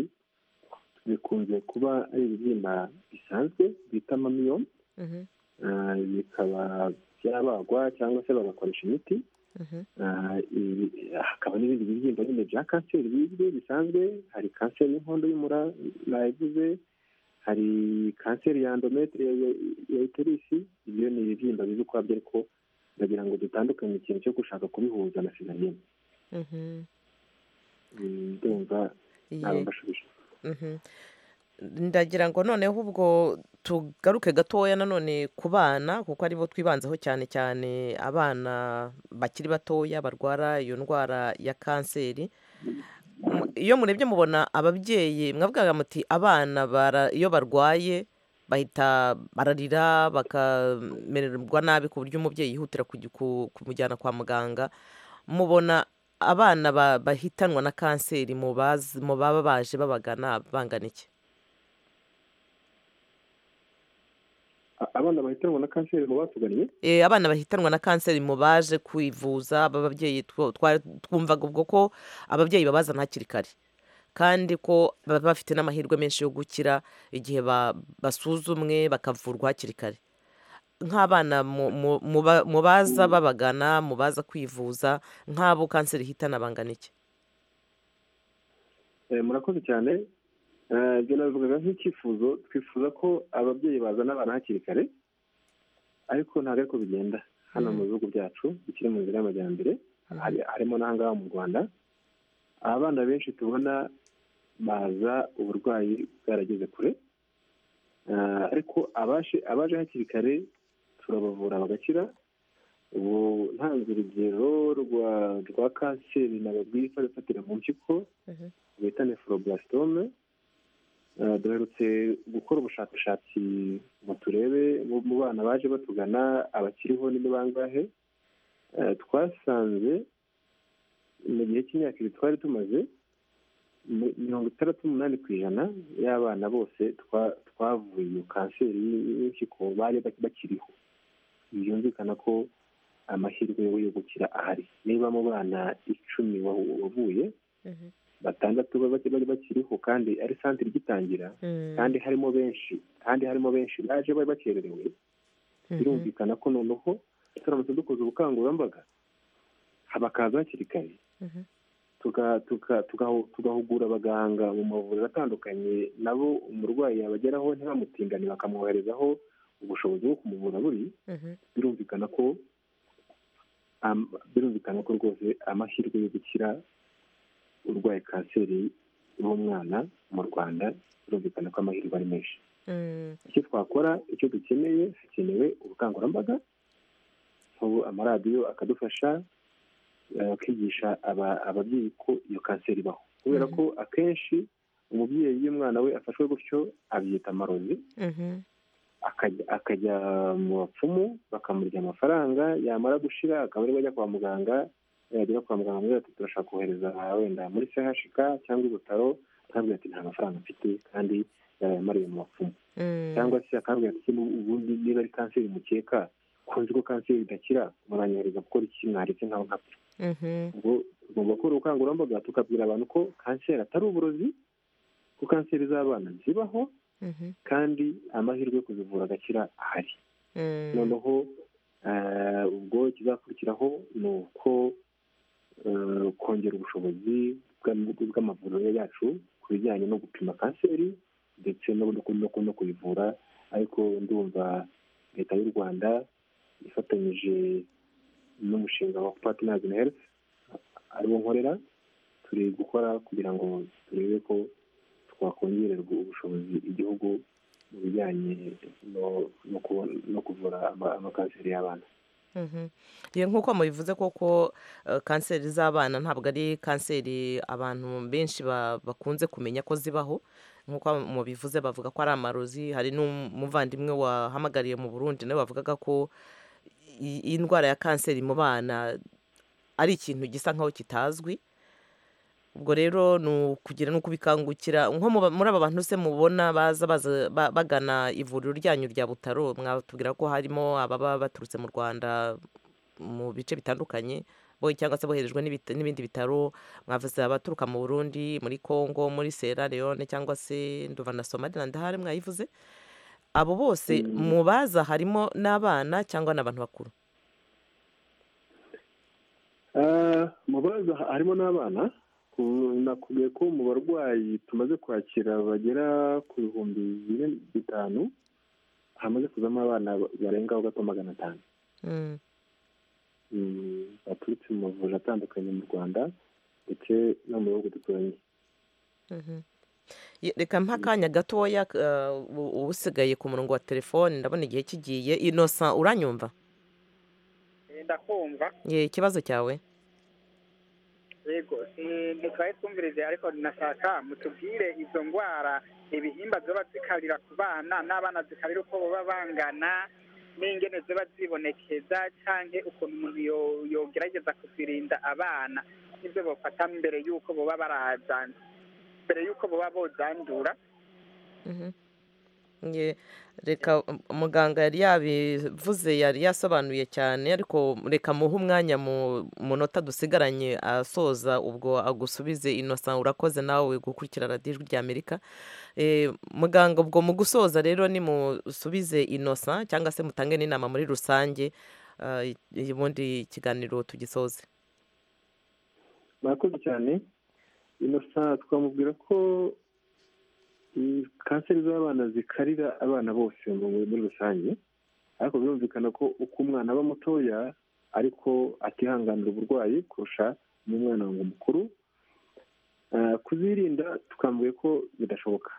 [SPEAKER 9] bikunze kuba ari ibibyimba bisanzwe bita mamiyo
[SPEAKER 1] Mhm.
[SPEAKER 9] eh, bikaba byabagwa cyangwa se bagakoresha imiti
[SPEAKER 1] Mhm.
[SPEAKER 9] Ah, ibi- hakaba n'ibindi bibyimba nyine bya kanseri bizwi bisanzwe hari kanseri y'inkondo y'umura nayivuze hari kanseri ya endometre ya- ya- ya iterisi ibyo ni ibibyimba bizi ukwabyo ariko ndagira ngo dutandukanye ikintu cyo gushaka kubihuza na sinarine
[SPEAKER 1] Mhm.
[SPEAKER 9] ndumva
[SPEAKER 1] Ye.
[SPEAKER 9] nabambashije
[SPEAKER 1] Mhm. ndagira ngo noneho ubwo tugaruke gatoya nanone ku bana kuko aribo twibanzeho cyane cyane abana bakiri batoya barwara iyo ndwara ya kanseri Mu- iyo murebye mubona ababyeyi mwavugaga muti abana bara- iyo barwaye bahita bararira bakamererwa nabi ku buryo umubyeyi yihutira kujya ku- kumujyana kwa muganga mubona abana ba- bahitanwa na kanseri mu bazi- mu baba baje babagana bangana iki
[SPEAKER 9] A- abana bahitanwa na kanseri mu batugannye
[SPEAKER 1] Eh, abana bahitanwa na kanseri mu baje kwivuza aba babyeyi two- twa- twumvaga ubwo ko ababyeyi babazana hakiri kare kandi ko baba bafite n'amahirwe menshi yo gukira igihe ba- basuzumwe bakavurwa hakiri kare nk'abana mu- mu- mu ba- mu baza babagana mu baza kwivuza nk'abo kanseri ihitana bangana iki
[SPEAKER 9] Eh, murakoze cyane Eh, ibyo nabivugaga nk'icyifuzo twifuza ko ababyeyi bazana abana hakiri kare ariko ntabwo ariko bigenda hano mu bihugu byacu bikiri mu nzira y'amajyambere hari- harimo n'ahangaha mu rwanda abana benshi tubona baza uburwayi bwarageze kure Eh, ariko abaje abaje hakiri kare turabavura bagakira ubu ntanze urugero rwa rwa kanseri ntabwo rwifatira mu mpyiko bita neforoburasitome duherutse gukora ubushakashatsi ngo turebe mu bana baje batugana abakiriho ni bangahe Eh, twasanze mu gihe cy'imyaka ibiri twari tumaze mi- mirongo itandatu n'umunani ku ijana y'abana bose twa- twavuye iyo kanseri y'impyiko bari bak- bakiriho byumvikana ko amahirwe yo gukira ahari niba mu bana icumi wahu- wavuye batandatu baba bari bakiriho kandi ari santire igitangira kandi harimo benshi kandi harimo benshi baje bari bakererewe birumvikana ko noneho turamutse dukoze ubukangurambaga bakaza hakiri kare tuga- tuga- tugahu- tugahugura abaganga mu mavuriro atandukanye nabo umurwayi yabageraho ntibamutingane bakamwoherezaho ubushobozi bwo kumuvura buri birumvikana ko am- birumvikana ko rwose amahirwe yo gukira urwaye kanseri y'umwana mu rwanda birumvikana ko amahirwe ari menshi icyo twakora icyo dukeneye hakenewe ubukangurambaga ubu amaradiyo akadufasha eh, akigisha aba- ababyeyi ko iyo kanseri ibaho kubera ko akenshi umubyeyi iyo umwana we afashwe gutyo abyita amarozi akajya akajya mu bapfumu bakamurya amafaranga yamara gushira akaba ariwe ajya kwa muganga yagera kwa muganga amubwira ati turashaka kohereza wenda muri chk cyangwa ibutaro akabwira ati nta mafaranga mfite kandi yarayamariye mu bapfumu cyangwa se akabwira ati "Niba ubundi niba ari kanseri mukeka kunzi ko kanseri idakira muranyohereza gukora iki mwaretse nkaho nkapfa ubwo tugomba gukora ubukangurambaga tukabwira abantu ko kanseri atari uburozi ko kanseri z'abana zibaho kandi amahirwe yo kuzivura agakira ahari noneho eh, ubwo ikizakurikiraho ni uko eh, kongera ubushobozi bw'am- bw'amavuriro yacu ku bijyanye no gupima kanseri ndetse no no- no- no kuyivura ariko ndumva leta y'u rwanda ifatanyije n'umushinga wa partners in health ariwo nkorera turi gukora kugira ngo turebe ko twakongererwa ubushobozi igihugu mu bijyanye no- no kubona- no kuvura ama- amakanseri y'abana
[SPEAKER 1] Mhm. Ye nk'uko mubivuze koko eh, kanseri z'abana ntabwo ari kanseri abantu benshi ba- bakunze kumenya ko zibaho nk'uko mubivuze bavuga ko ari amarozi hari n'umuvandimwe wahamagariye mu burundi nawe wavugaga ko i- iyi ndwara ya kanseri mu bana ari ikintu gisa nk'aho kitazwi ubwo rero ni ukugira ni ukubikangukira nko mu ba- muri aba bantu se mubona baza baza- ba- bagana ivuriro ryanyu rya butaro mwatubwira ko harimo ababa baturutse mu rwanda mu bice bitandukanye bo cyangwa se boherejwe n'ibit- n'ibindi bitaro mwavuze abaturuka mu burundi muri congo muri sierra leone cyangwa se nduva na somaliland hari mwayivuze abo bose mu baza harimo n'abana cyangwa n'abantu bakuru
[SPEAKER 9] Eh, mu baza harimo n'abana ku- nakubwiye ko mu barwayi tumaze kwakira bagera ku bihumbi bine bitanu hamaze kuzamo abana barengaho gato magana atanu
[SPEAKER 1] Mm.
[SPEAKER 9] Mm, baturutse mu mavuriro atandukanye mu rwanda ndetse no mu bihugu duturanye
[SPEAKER 1] Mhm. Ye- reka mpa akanya gatoya eh, u- uba usigaye ku murongo wa telefone ndabona igihe kigiye inosa uranyumva
[SPEAKER 12] Eh, ndakumva
[SPEAKER 1] Ye, ikibazo cyawe
[SPEAKER 12] yego eh, mutwaye twumvirize ariko nashaka mutubwire izo ndwara ibihimba ziba zikarira ku bana n'abana zikarira uko baba bangana n'ingene ziba zibonekeza cyangwa ukuntu umuntu yo- yogerageza kuzirinda abana n'ibyo bafata mbere y'uko baba barahazana mbere y'uko baba bozandura
[SPEAKER 1] Mhm. Ye, reka um, muganga yari yabivuze yari yasobanuye cyane ariko reka muhe umwanya mu munota dusigaranye asoza ubwo agusubize inosa urakoze nawe gukurikira radiyo ijwi ry'amerika Eh, muganga ubwo mu gusoza rero nimusubize inosa cyangwa se mutange n'inama muri rusange eh, ubundi ikiganiro tugisoze
[SPEAKER 9] murakoze cyane inosa twamubwira ko mm, kanseri z'abana zikarira abana bose mu- muri rusange ariko birumvikana ko uko umwana aba mutoya ariko atihanganira uburwayi kurusha n'umwana ngo mukuru Eh, kuzirinda tukamubwiye ko bidashoboka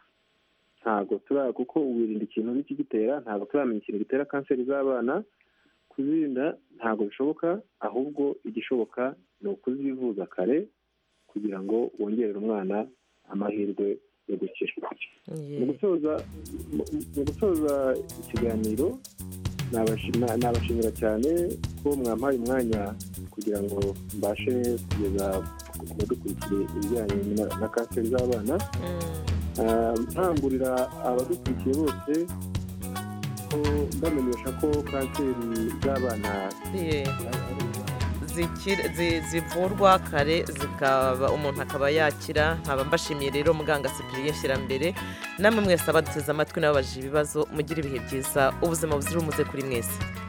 [SPEAKER 9] ntabwo turi kuko wirinda ikintu n'ikigitera ntabwo turamenya ikintu gitera kanseri z'abana kuzirinda ntabwo bishoboka ahubwo igishoboka ni ukuzivuza kare kugira ngo wongerere umwana amahirwe yo gukira mu gusoza- mu- mu gusoza ikiganiro nabashima- nabashimira cyane ko mwampaye umwanya kugira ngo mbashe kugeza ku badukurikiye ibijyanye na- na kanseri z'abana Ah, nkangurira abadukurikiye bose ko mbamenyesha ko kanseri z'abana
[SPEAKER 1] zikira- zi- zivurwa kare zikaba umuntu akaba yakira nkaba mbashimiye rero muganga sipiriye nshyirambere namwe mwese abaduteze amatwi n'ababaje ibibazo mugire ibihe byiza ubuzima buzira umuze kuri mwese